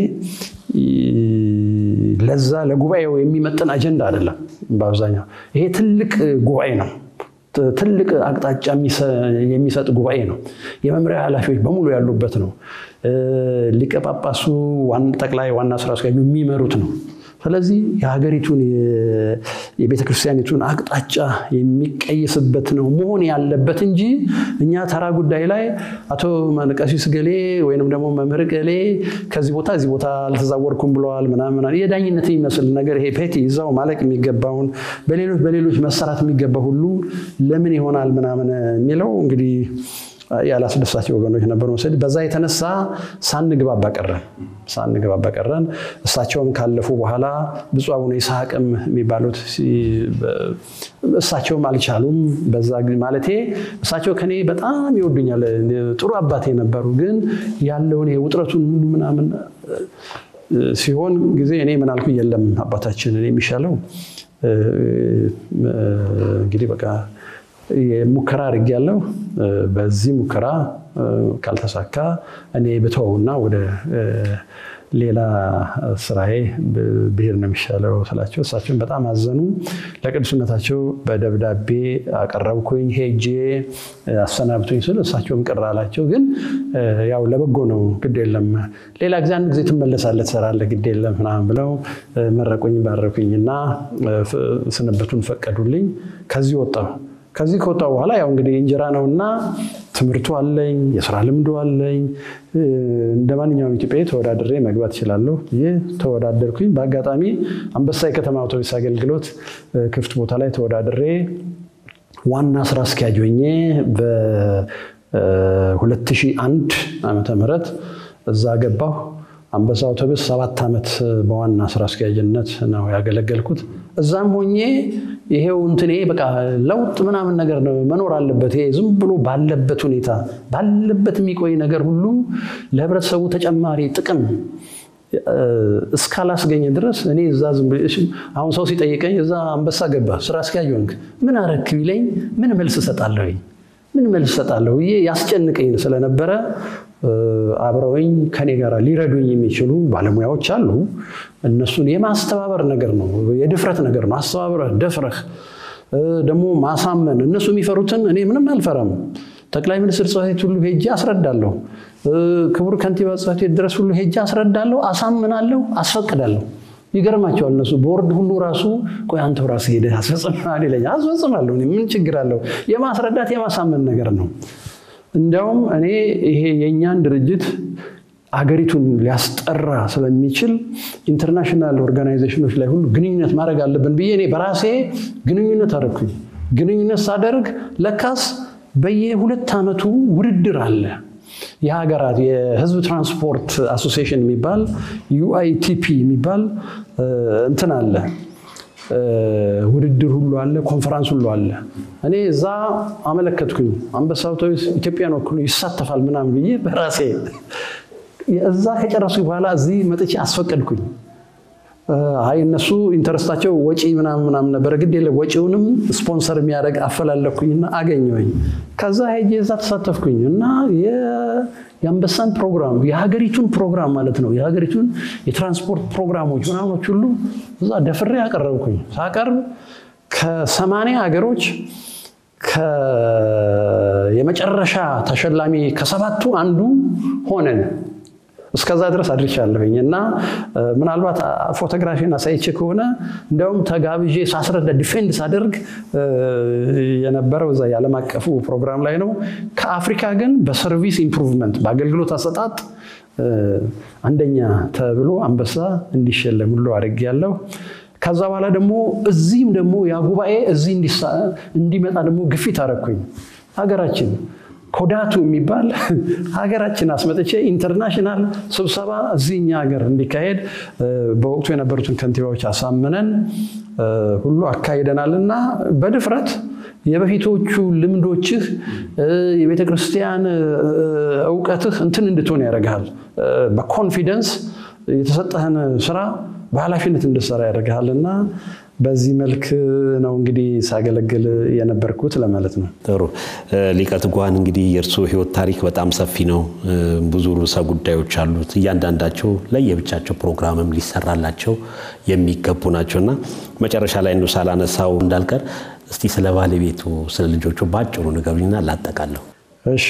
ለዛ ለጉባኤው የሚመጥን አጀንዳ አይደለም። በአብዛኛው ይሄ ትልቅ ጉባኤ ነው። ትልቅ አቅጣጫ የሚሰጥ ጉባኤ ነው። የመምሪያ ኃላፊዎች በሙሉ ያሉበት ነው። ሊቀ ጳጳሱ ጠቅላይ ዋና ስራ አስኪያጁ የሚመሩት ነው። ስለዚህ የሀገሪቱን የቤተ ክርስቲያኒቱን አቅጣጫ የሚቀይስበት ነው መሆን ያለበት እንጂ እኛ ተራ ጉዳይ ላይ አቶ ቀሲስ ገሌ ወይንም ደግሞ መምህር ገሌ ከዚህ ቦታ እዚህ ቦታ አልተዛወርኩም ብለዋል ምናምን የዳኝነት የሚመስል ነገር ይሄ ፔቲ ይዛው ማለቅ የሚገባውን በሌሎች በሌሎች መሰራት የሚገባ ሁሉ ለምን ይሆናል ምናምን የሚለው እንግዲህ ያላስደሳቸው ወገኖች ነበሩ መሰለኝ። በዛ የተነሳ ሳንግባባ ቀረን ሳንግባባ ቀረን። እሳቸውም ካለፉ በኋላ ብፁዕ አቡነ ይስሐቅም የሚባሉት እሳቸውም አልቻሉም። በዛ ማለቴ እሳቸው ከኔ በጣም ይወዱኛል፣ ጥሩ አባቴ ነበሩ። ግን ያለውን ውጥረቱን ሙሉ ምናምን ሲሆን ጊዜ እኔ ምን አልኩ፣ የለም አባታችን እኔ የሚሻለው እንግዲህ በቃ ሙከራ አድርጌያለሁ። በዚህ ሙከራ ካልተሳካ እኔ ብተውና ወደ ሌላ ስራዬ ብሄድ ነው የሚሻለው ስላቸው እሳቸውን በጣም አዘኑ። ለቅዱስነታቸው በደብዳቤ አቀረብኩኝ። ሄጄ አሰናብቱኝ ስል እሳቸውም ቅር አላቸው። ግን ያው ለበጎ ነው፣ ግድ የለም ሌላ ጊዜ አንድ ጊዜ ትመለሳለህ፣ ትሰራለህ፣ ግድ የለም ምናምን ብለው መረቁኝ፣ ባረኩኝ እና ስንበቱን ፈቀዱልኝ። ከዚህ ወጣሁ። ከዚህ ከወጣሁ በኋላ ያው እንግዲህ እንጀራ ነውና ትምህርቱ አለኝ፣ የስራ ልምዱ አለኝ። እንደ ማንኛውም ኢትዮጵያዊ ተወዳድሬ መግባት እችላለሁ ብዬ ተወዳደርኩኝ። በአጋጣሚ አንበሳ የከተማ አውቶቡስ አገልግሎት ክፍት ቦታ ላይ ተወዳድሬ ዋና ስራ አስኪያጅ ሆኜ በ2001 ዓመተ ምህረት እዛ ገባሁ። አንበሳ አውቶቡስ ሰባት ዓመት በዋና ስራ አስኪያጅነት ነው ያገለገልኩት። እዛም ሆኜ ይሄው እንትኔ በቃ ለውጥ ምናምን ነገር ነው መኖር አለበት። ይሄ ዝም ብሎ ባለበት ሁኔታ ባለበት የሚቆይ ነገር ሁሉ ለህብረተሰቡ ተጨማሪ ጥቅም እስካላስገኘ ድረስ እኔ እዛ አሁን ሰው ሲጠይቀኝ እዛ አንበሳ ገባ ስራ አስኪያጅ ሆንክ ምን አረክ ቢለኝ ምን መልስ እሰጣለሁ? ምን መልስ እሰጣለሁ ብዬ ያስጨንቀኝ ስለነበረ አብረውኝ ከኔ ጋር ሊረዱኝ የሚችሉ ባለሙያዎች አሉ። እነሱን የማስተባበር ነገር ነው፣ የድፍረት ነገር ነው። አስተባብረህ ደፍረህ ደግሞ ማሳመን። እነሱ የሚፈሩትን እኔ ምንም አልፈራም። ጠቅላይ ሚኒስትር ጽሕፈት ቤት ሁሉ ሄጄ አስረዳለሁ። ክቡር ከንቲባ ጽሕፈት ቤት ድረስ ሁሉ ሄጄ አስረዳለሁ፣ አሳምናለሁ፣ አስፈቅዳለሁ። ይገርማቸዋል። እነሱ ቦርድ ሁሉ ራሱ ቆይ አንተው ራስህ ሄደህ አስፈጽማል ይለኛል። አስፈጽማለሁ። ምን ችግር አለው? የማስረዳት የማሳመን ነገር ነው። እንዲያውም እኔ ይሄ የእኛን ድርጅት አገሪቱን ሊያስጠራ ስለሚችል ኢንተርናሽናል ኦርጋናይዜሽኖች ላይ ሁሉ ግንኙነት ማድረግ አለብን ብዬ እኔ በራሴ ግንኙነት አደረግኩኝ። ግንኙነት ሳደርግ ለካስ በየሁለት ዓመቱ ውድድር አለ። የሀገራት የህዝብ ትራንስፖርት አሶሲዬሽን የሚባል ዩአይቲፒ የሚባል እንትን አለ ውድድር ሁሉ አለ፣ ኮንፈራንስ ሁሉ አለ። እኔ እዛ አመለከትኩኝ። አንበሳ አውቶቡስ ኢትዮጵያን ወክሎ ይሳተፋል ምናምን ብዬ በራሴ እዛ ከጨረስኩ በኋላ እዚህ መጥቼ አስፈቀድኩኝ። አይ እነሱ ኢንተረስታቸው ወጪ ምናምን ምናምን ነበረ። ግድ የለም ወጪውንም ስፖንሰር የሚያደርግ አፈላለኩኝና አገኘሁኝ። ከዛ ሄጄ እዛ ተሳተፍኩኝ እና የአንበሳን ፕሮግራም የሀገሪቱን ፕሮግራም ማለት ነው የሀገሪቱን የትራንስፖርት ፕሮግራሞች ምናምኖች ሁሉ እዛ ደፍሬ አቀረብኩኝ። ሳቀርብ ከሰማንያ ሀገሮች የመጨረሻ ተሸላሚ ከሰባቱ አንዱ ሆነን እስከዛ ድረስ አድርሻለሁኝ እና ምናልባት ፎቶግራፊን አሳይቼ ከሆነ እንዲያውም ተጋብዤ ሳስረዳ ዲፌንድ ሳደርግ የነበረው እዛ የዓለም አቀፉ ፕሮግራም ላይ ነው። ከአፍሪካ ግን በሰርቪስ ኢምፕሩቭመንት በአገልግሎት አሰጣጥ አንደኛ ተብሎ አንበሳ እንዲሸለም ሁሉ አድርጌያለሁ። ከዛ በኋላ ደግሞ እዚህም ደግሞ ያ ጉባኤ እዚህ እንዲመጣ ደግሞ ግፊት አደረግኩኝ። ሀገራችን ኮዳቱ የሚባል ሀገራችን አስመጥቼ ኢንተርናሽናል ስብሰባ እዚህ እኛ ሀገር እንዲካሄድ በወቅቱ የነበሩትን ከንቲባዎች አሳምነን ሁሉ አካሂደናል እና በድፍረት የበፊቶቹ ልምዶችህ የቤተ ክርስቲያን እውቀትህ እንትን እንድትሆን ያደርግሃል። በኮንፊደንስ የተሰጠህን ስራ በኃላፊነት እንድትሰራ ያደርግሃል እና በዚህ መልክ ነው እንግዲህ ሳገለግል የነበርኩት ለማለት ነው። ጥሩ ሊቀ ትጉሃን እንግዲህ የእርስዎ ህይወት ታሪክ በጣም ሰፊ ነው። ብዙ ርዕሰ ጉዳዮች አሉት። እያንዳንዳቸው ለየብቻቸው ፕሮግራምም ሊሰራላቸው የሚገቡ ናቸው እና መጨረሻ ላይ እንዱ ሳላነሳው እንዳልቀር እስቲ ስለ ባለቤቱ ስለ ልጆቹ በአጭሩ ንገሩኝና ላጠቃለሁ። እሺ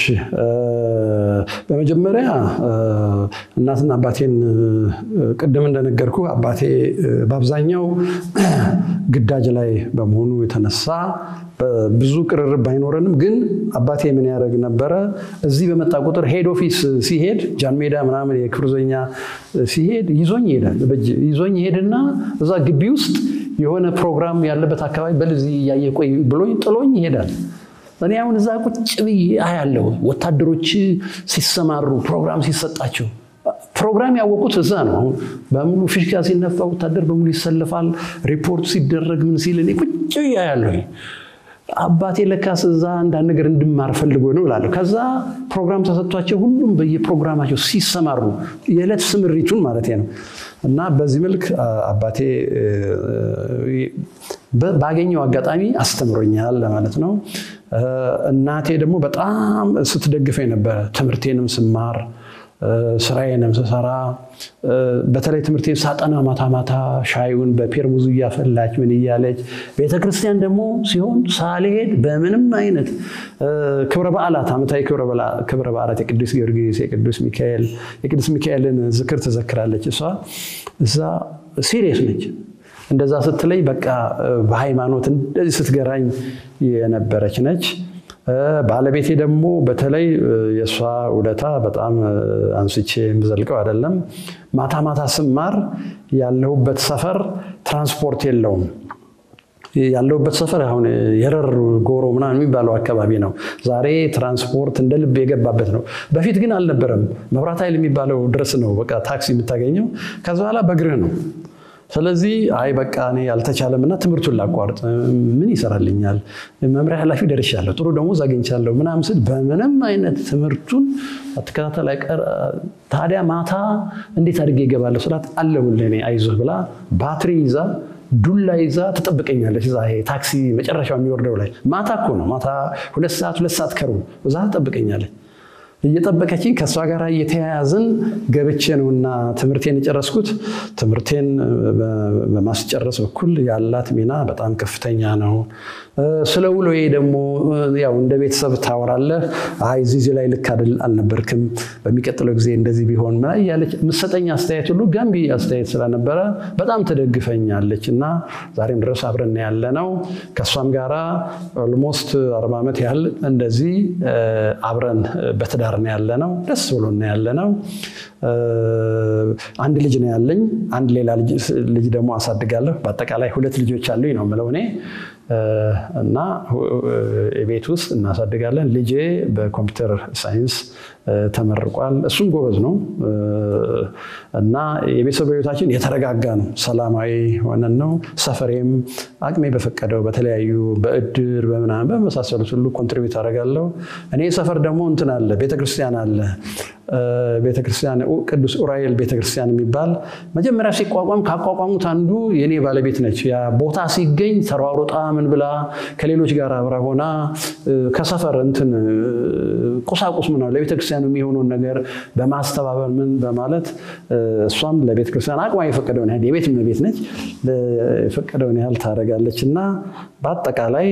በመጀመሪያ እናትና አባቴን ቅድም እንደነገርኩ አባቴ በአብዛኛው ግዳጅ ላይ በመሆኑ የተነሳ ብዙ ቅርርብ ባይኖረንም ግን አባቴ ምን ያደርግ ነበረ? እዚህ በመጣ ቁጥር ሄድ ኦፊስ ሲሄድ ጃን ሜዳ ምናምን የክብር ዘበኛ ሲሄድ ይዞኝ ይሄዳል። ይዞኝ ይሄድና እዛ ግቢ ውስጥ የሆነ ፕሮግራም ያለበት አካባቢ በል እዚህ እያየ ቆይ ብሎኝ ጥሎኝ ይሄዳል። እኔ አሁን እዛ ቁጭ ብዬ አያለሁ ወታደሮች ሲሰማሩ ፕሮግራም ሲሰጣቸው ፕሮግራም ያወቁት እዛ ነው። አሁን በሙሉ ፊሽካ ሲነፋ ወታደር በሙሉ ይሰልፋል። ሪፖርት ሲደረግ ምን ሲል እኔ ቁጭ ብዬ አያለሁ። አባቴ ለካስ እዛ አንዳንድ ነገር እንድማር ፈልጎ ነው እላለሁ። ከዛ ፕሮግራም ተሰጥቷቸው ሁሉም በየፕሮግራማቸው ሲሰማሩ የዕለት ስምሪቱን ማለት ነው እና በዚህ መልክ አባቴ ባገኘው አጋጣሚ አስተምሮኛል ለማለት ነው። እናቴ ደግሞ በጣም ስትደግፈኝ ነበረ። ትምህርቴንም ስማር ስራዬንም ስሰራ በተለይ ትምህርቴን ሳጠና ማታ ማታ ሻዩን በፔርሙዙ እያፈላች ምን እያለች ቤተክርስቲያን ደግሞ ሲሆን ሳልሄድ በምንም አይነት ክብረ በዓላት ዓመታዊ ክብረ በዓላት የቅዱስ ጊዮርጊስ፣ የቅዱስ ሚካኤል የቅዱስ ሚካኤልን ዝክር ትዘክራለች። እሷ እዛ ሲሪየስ ነች። እንደዛ ስትለኝ በቃ በሃይማኖት እንደዚህ ስትገራኝ የነበረች ነች። ባለቤቴ ደግሞ በተለይ የእሷ ውለታ በጣም አንስቼ የምዘልቀው አይደለም። ማታ ማታ ስማር ያለሁበት ሰፈር ትራንስፖርት የለውም። ያለሁበት ሰፈር አሁን የረር ጎሮ ምናምን የሚባለው አካባቢ ነው። ዛሬ ትራንስፖርት እንደ ልብ የገባበት ነው። በፊት ግን አልነበረም። መብራት ኃይል የሚባለው ድረስ ነው በቃ ታክሲ የምታገኘው። ከዛ በኋላ በእግርህ ነው። ስለዚህ አይ በቃ እኔ አልተቻለም እና ትምህርቱን ላቋርጥ፣ ምን ይሰራልኛል? መምሪያ ኃላፊ ደርሻለሁ፣ ጥሩ ደሞዝ አግኝቻለሁ ምናምን ስል በምንም አይነት ትምህርቱን አትከታተል አይቀር። ታዲያ ማታ እንዴት አድርጌ ይገባለሁ ስላት አለሁልህ እኔ አይዞህ ብላ ባትሪ ይዛ ዱላ ይዛ ትጠብቀኛለች። እዛ ይሄ ታክሲ መጨረሻው የሚወርደው ላይ ማታ እኮ ነው ማታ ሁለት ሰዓት ሁለት ሰዓት ከሩ እዛ ትጠብቀኛለች። እየጠበቀችኝ ከእሷ ጋር እየተያያዝን ገብቼ ነውና ትምህርቴን የጨረስኩት። ትምህርቴን በማስጨረስ በኩል ያላት ሚና በጣም ከፍተኛ ነው። ስለ ውሎዬ ደግሞ ያው እንደ ቤተሰብ ታወራለህ። አይ እዚህ ላይ ልክ አልነበርክም፣ በሚቀጥለው ጊዜ እንደዚህ ቢሆን ምና እያለች የምትሰጠኝ አስተያየት ሁሉ ገንቢ አስተያየት ስለነበረ በጣም ትደግፈኛለች እና ዛሬም ድረስ አብረን ያለ ነው። ከእሷም ጋራ ኦልሞስት አርባ ዓመት ያህል እንደዚህ አብረን በትዳር ነው ያለ ነው። ደስ ብሎ ነው ያለ ነው። አንድ ልጅ ነው ያለኝ። አንድ ሌላ ልጅ ደግሞ አሳድጋለሁ። በአጠቃላይ ሁለት ልጆች አሉኝ ነው የምለው እኔ እና ቤት ውስጥ እናሳድጋለን። ልጄ በኮምፒውተር ሳይንስ ተመርቋል። እሱም ጎበዝ ነው እና የቤተሰብ ህይወታችን የተረጋጋ ነው። ሰላማዊ ሆነን ነው። ሰፈሬም አቅሜ በፈቀደው በተለያዩ በእድር በምናምን በመሳሰሉት ሁሉ ኮንትሪቢዩት አደርጋለሁ። እኔ ሰፈር ደግሞ እንትን አለ፣ ቤተክርስቲያን አለ። ቤተክርስቲያን ቅዱስ ኡራኤል ቤተክርስቲያን የሚባል መጀመሪያ ሲቋቋም ካቋቋሙት አንዱ የኔ ባለቤት ነች። ያ ቦታ ሲገኝ ተሯሩጣ ምን ብላ ከሌሎች ጋር አብራ ሆና ከሰፈር እንትን ቁሳቁስ ምና ለቤተክርስቲያኑ የሚሆነውን ነገር በማስተባበር ምን በማለት እሷም ለቤተክርስቲያን አቅሟ የፈቀደውን ያህል የቤት እመቤት ነች፣ የፈቀደውን ያህል ታደርጋለች እና በአጠቃላይ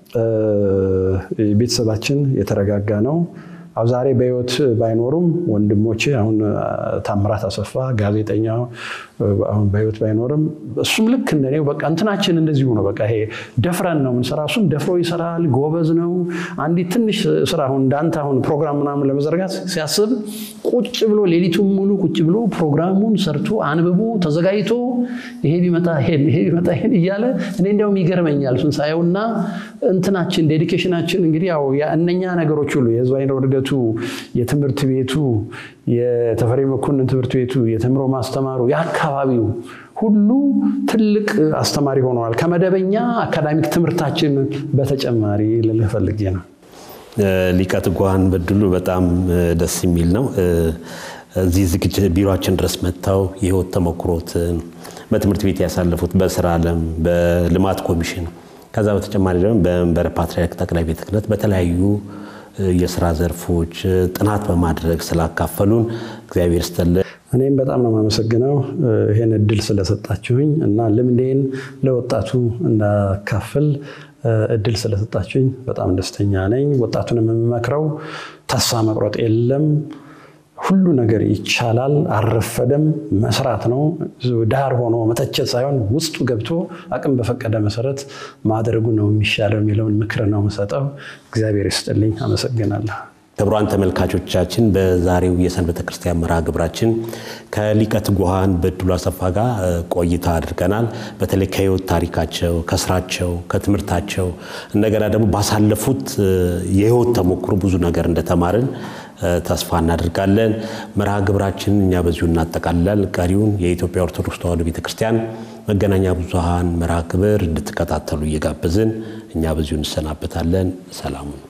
ቤተሰባችን የተረጋጋ ነው። አሁ ዛሬ በህይወት ባይኖሩም ወንድሞቼ አሁን ታምራት አሰፋ ጋዜጠኛው አሁን በህይወት ባይኖርም እሱም ልክ እንደኔው በቃ እንትናችን እንደዚሁ ነው። በቃ ይሄ ደፍረን ነው የምንሰራ። እሱም ደፍሮ ይሰራል፣ ጎበዝ ነው። አንዲት ትንሽ ስራ አሁን እንዳንተ አሁን ፕሮግራም ምናምን ለመዘርጋት ሲያስብ ቁጭ ብሎ ሌሊቱን ሙሉ ቁጭ ብሎ ፕሮግራሙን ሰርቶ አንብቦ ተዘጋጅቶ ይሄ ቢመጣ ይሄን ይሄ ቢመጣ ይሄን እያለ እኔ እንዲያውም ይገርመኛል እሱን ሳየውና እንትናችን ዴዲኬሽናችን እንግዲህ ያው እነኛ ነገሮች ሁሉ የህዝብ አይነ እድገቱ የትምህርት ቤቱ የተፈሪ መኮንን ትምህርት ቤቱ የተምሮ ማስተማሩ የአካባቢው ሁሉ ትልቅ አስተማሪ ሆነዋል። ከመደበኛ አካዳሚክ ትምህርታችን በተጨማሪ ልልህ ፈልጌ ነው። ሊቀ ትጉሃን በድሉ በጣም ደስ የሚል ነው። እዚህ ዝግጅት ቢሮችን ድረስ መጥተው የህይወት ተሞክሮትን በትምህርት ቤት ያሳለፉት በስራ ዓለም በልማት ኮሚሽን ከዛ በተጨማሪ ደግሞ በመንበረ ፓትርያርክ ጠቅላይ ቤተ ክህነት በተለያዩ የስራ ዘርፎች ጥናት በማድረግ ስላካፈሉን እግዚአብሔር ይስጥልን። እኔም በጣም ነው የማመሰግነው ይህን እድል ስለሰጣችሁኝ እና ልምዴን ለወጣቱ እንዳካፍል እድል ስለሰጣችሁኝ በጣም ደስተኛ ነኝ። ወጣቱንም የምመክረው ተስፋ መቁረጥ የለም። ሁሉ ነገር ይቻላል። አልረፈደም። መስራት ነው። ዳር ሆኖ መተቸት ሳይሆን ውስጡ ገብቶ አቅም በፈቀደ መሰረት ማድረጉ ነው የሚሻለው የሚለውን ምክር ነው የምሰጠው። እግዚአብሔር ይስጥልኝ። አመሰግናለሁ። ክቡራን ተመልካቾቻችን በዛሬው የሰንበተ ክርስቲያን መርሃ ግብራችን ከሊቀ ትጉሃን በድሉ አሰፋ ጋር ቆይታ አድርገናል። በተለይ ከህይወት ታሪካቸው፣ ከስራቸው፣ ከትምህርታቸው እንደገና ደግሞ ባሳለፉት የህይወት ተሞክሮ ብዙ ነገር እንደተማርን ተስፋ እናደርጋለን። መርሃ ግብራችን እኛ በዚሁ እናጠቃልላል። ቀሪውን የኢትዮጵያ ኦርቶዶክስ ተዋሕዶ ቤተክርስቲያን መገናኛ ብዙሃን መርሃ ግብር እንድትከታተሉ እየጋበዝን እኛ በዚሁ እንሰናበታለን። ሰላሙ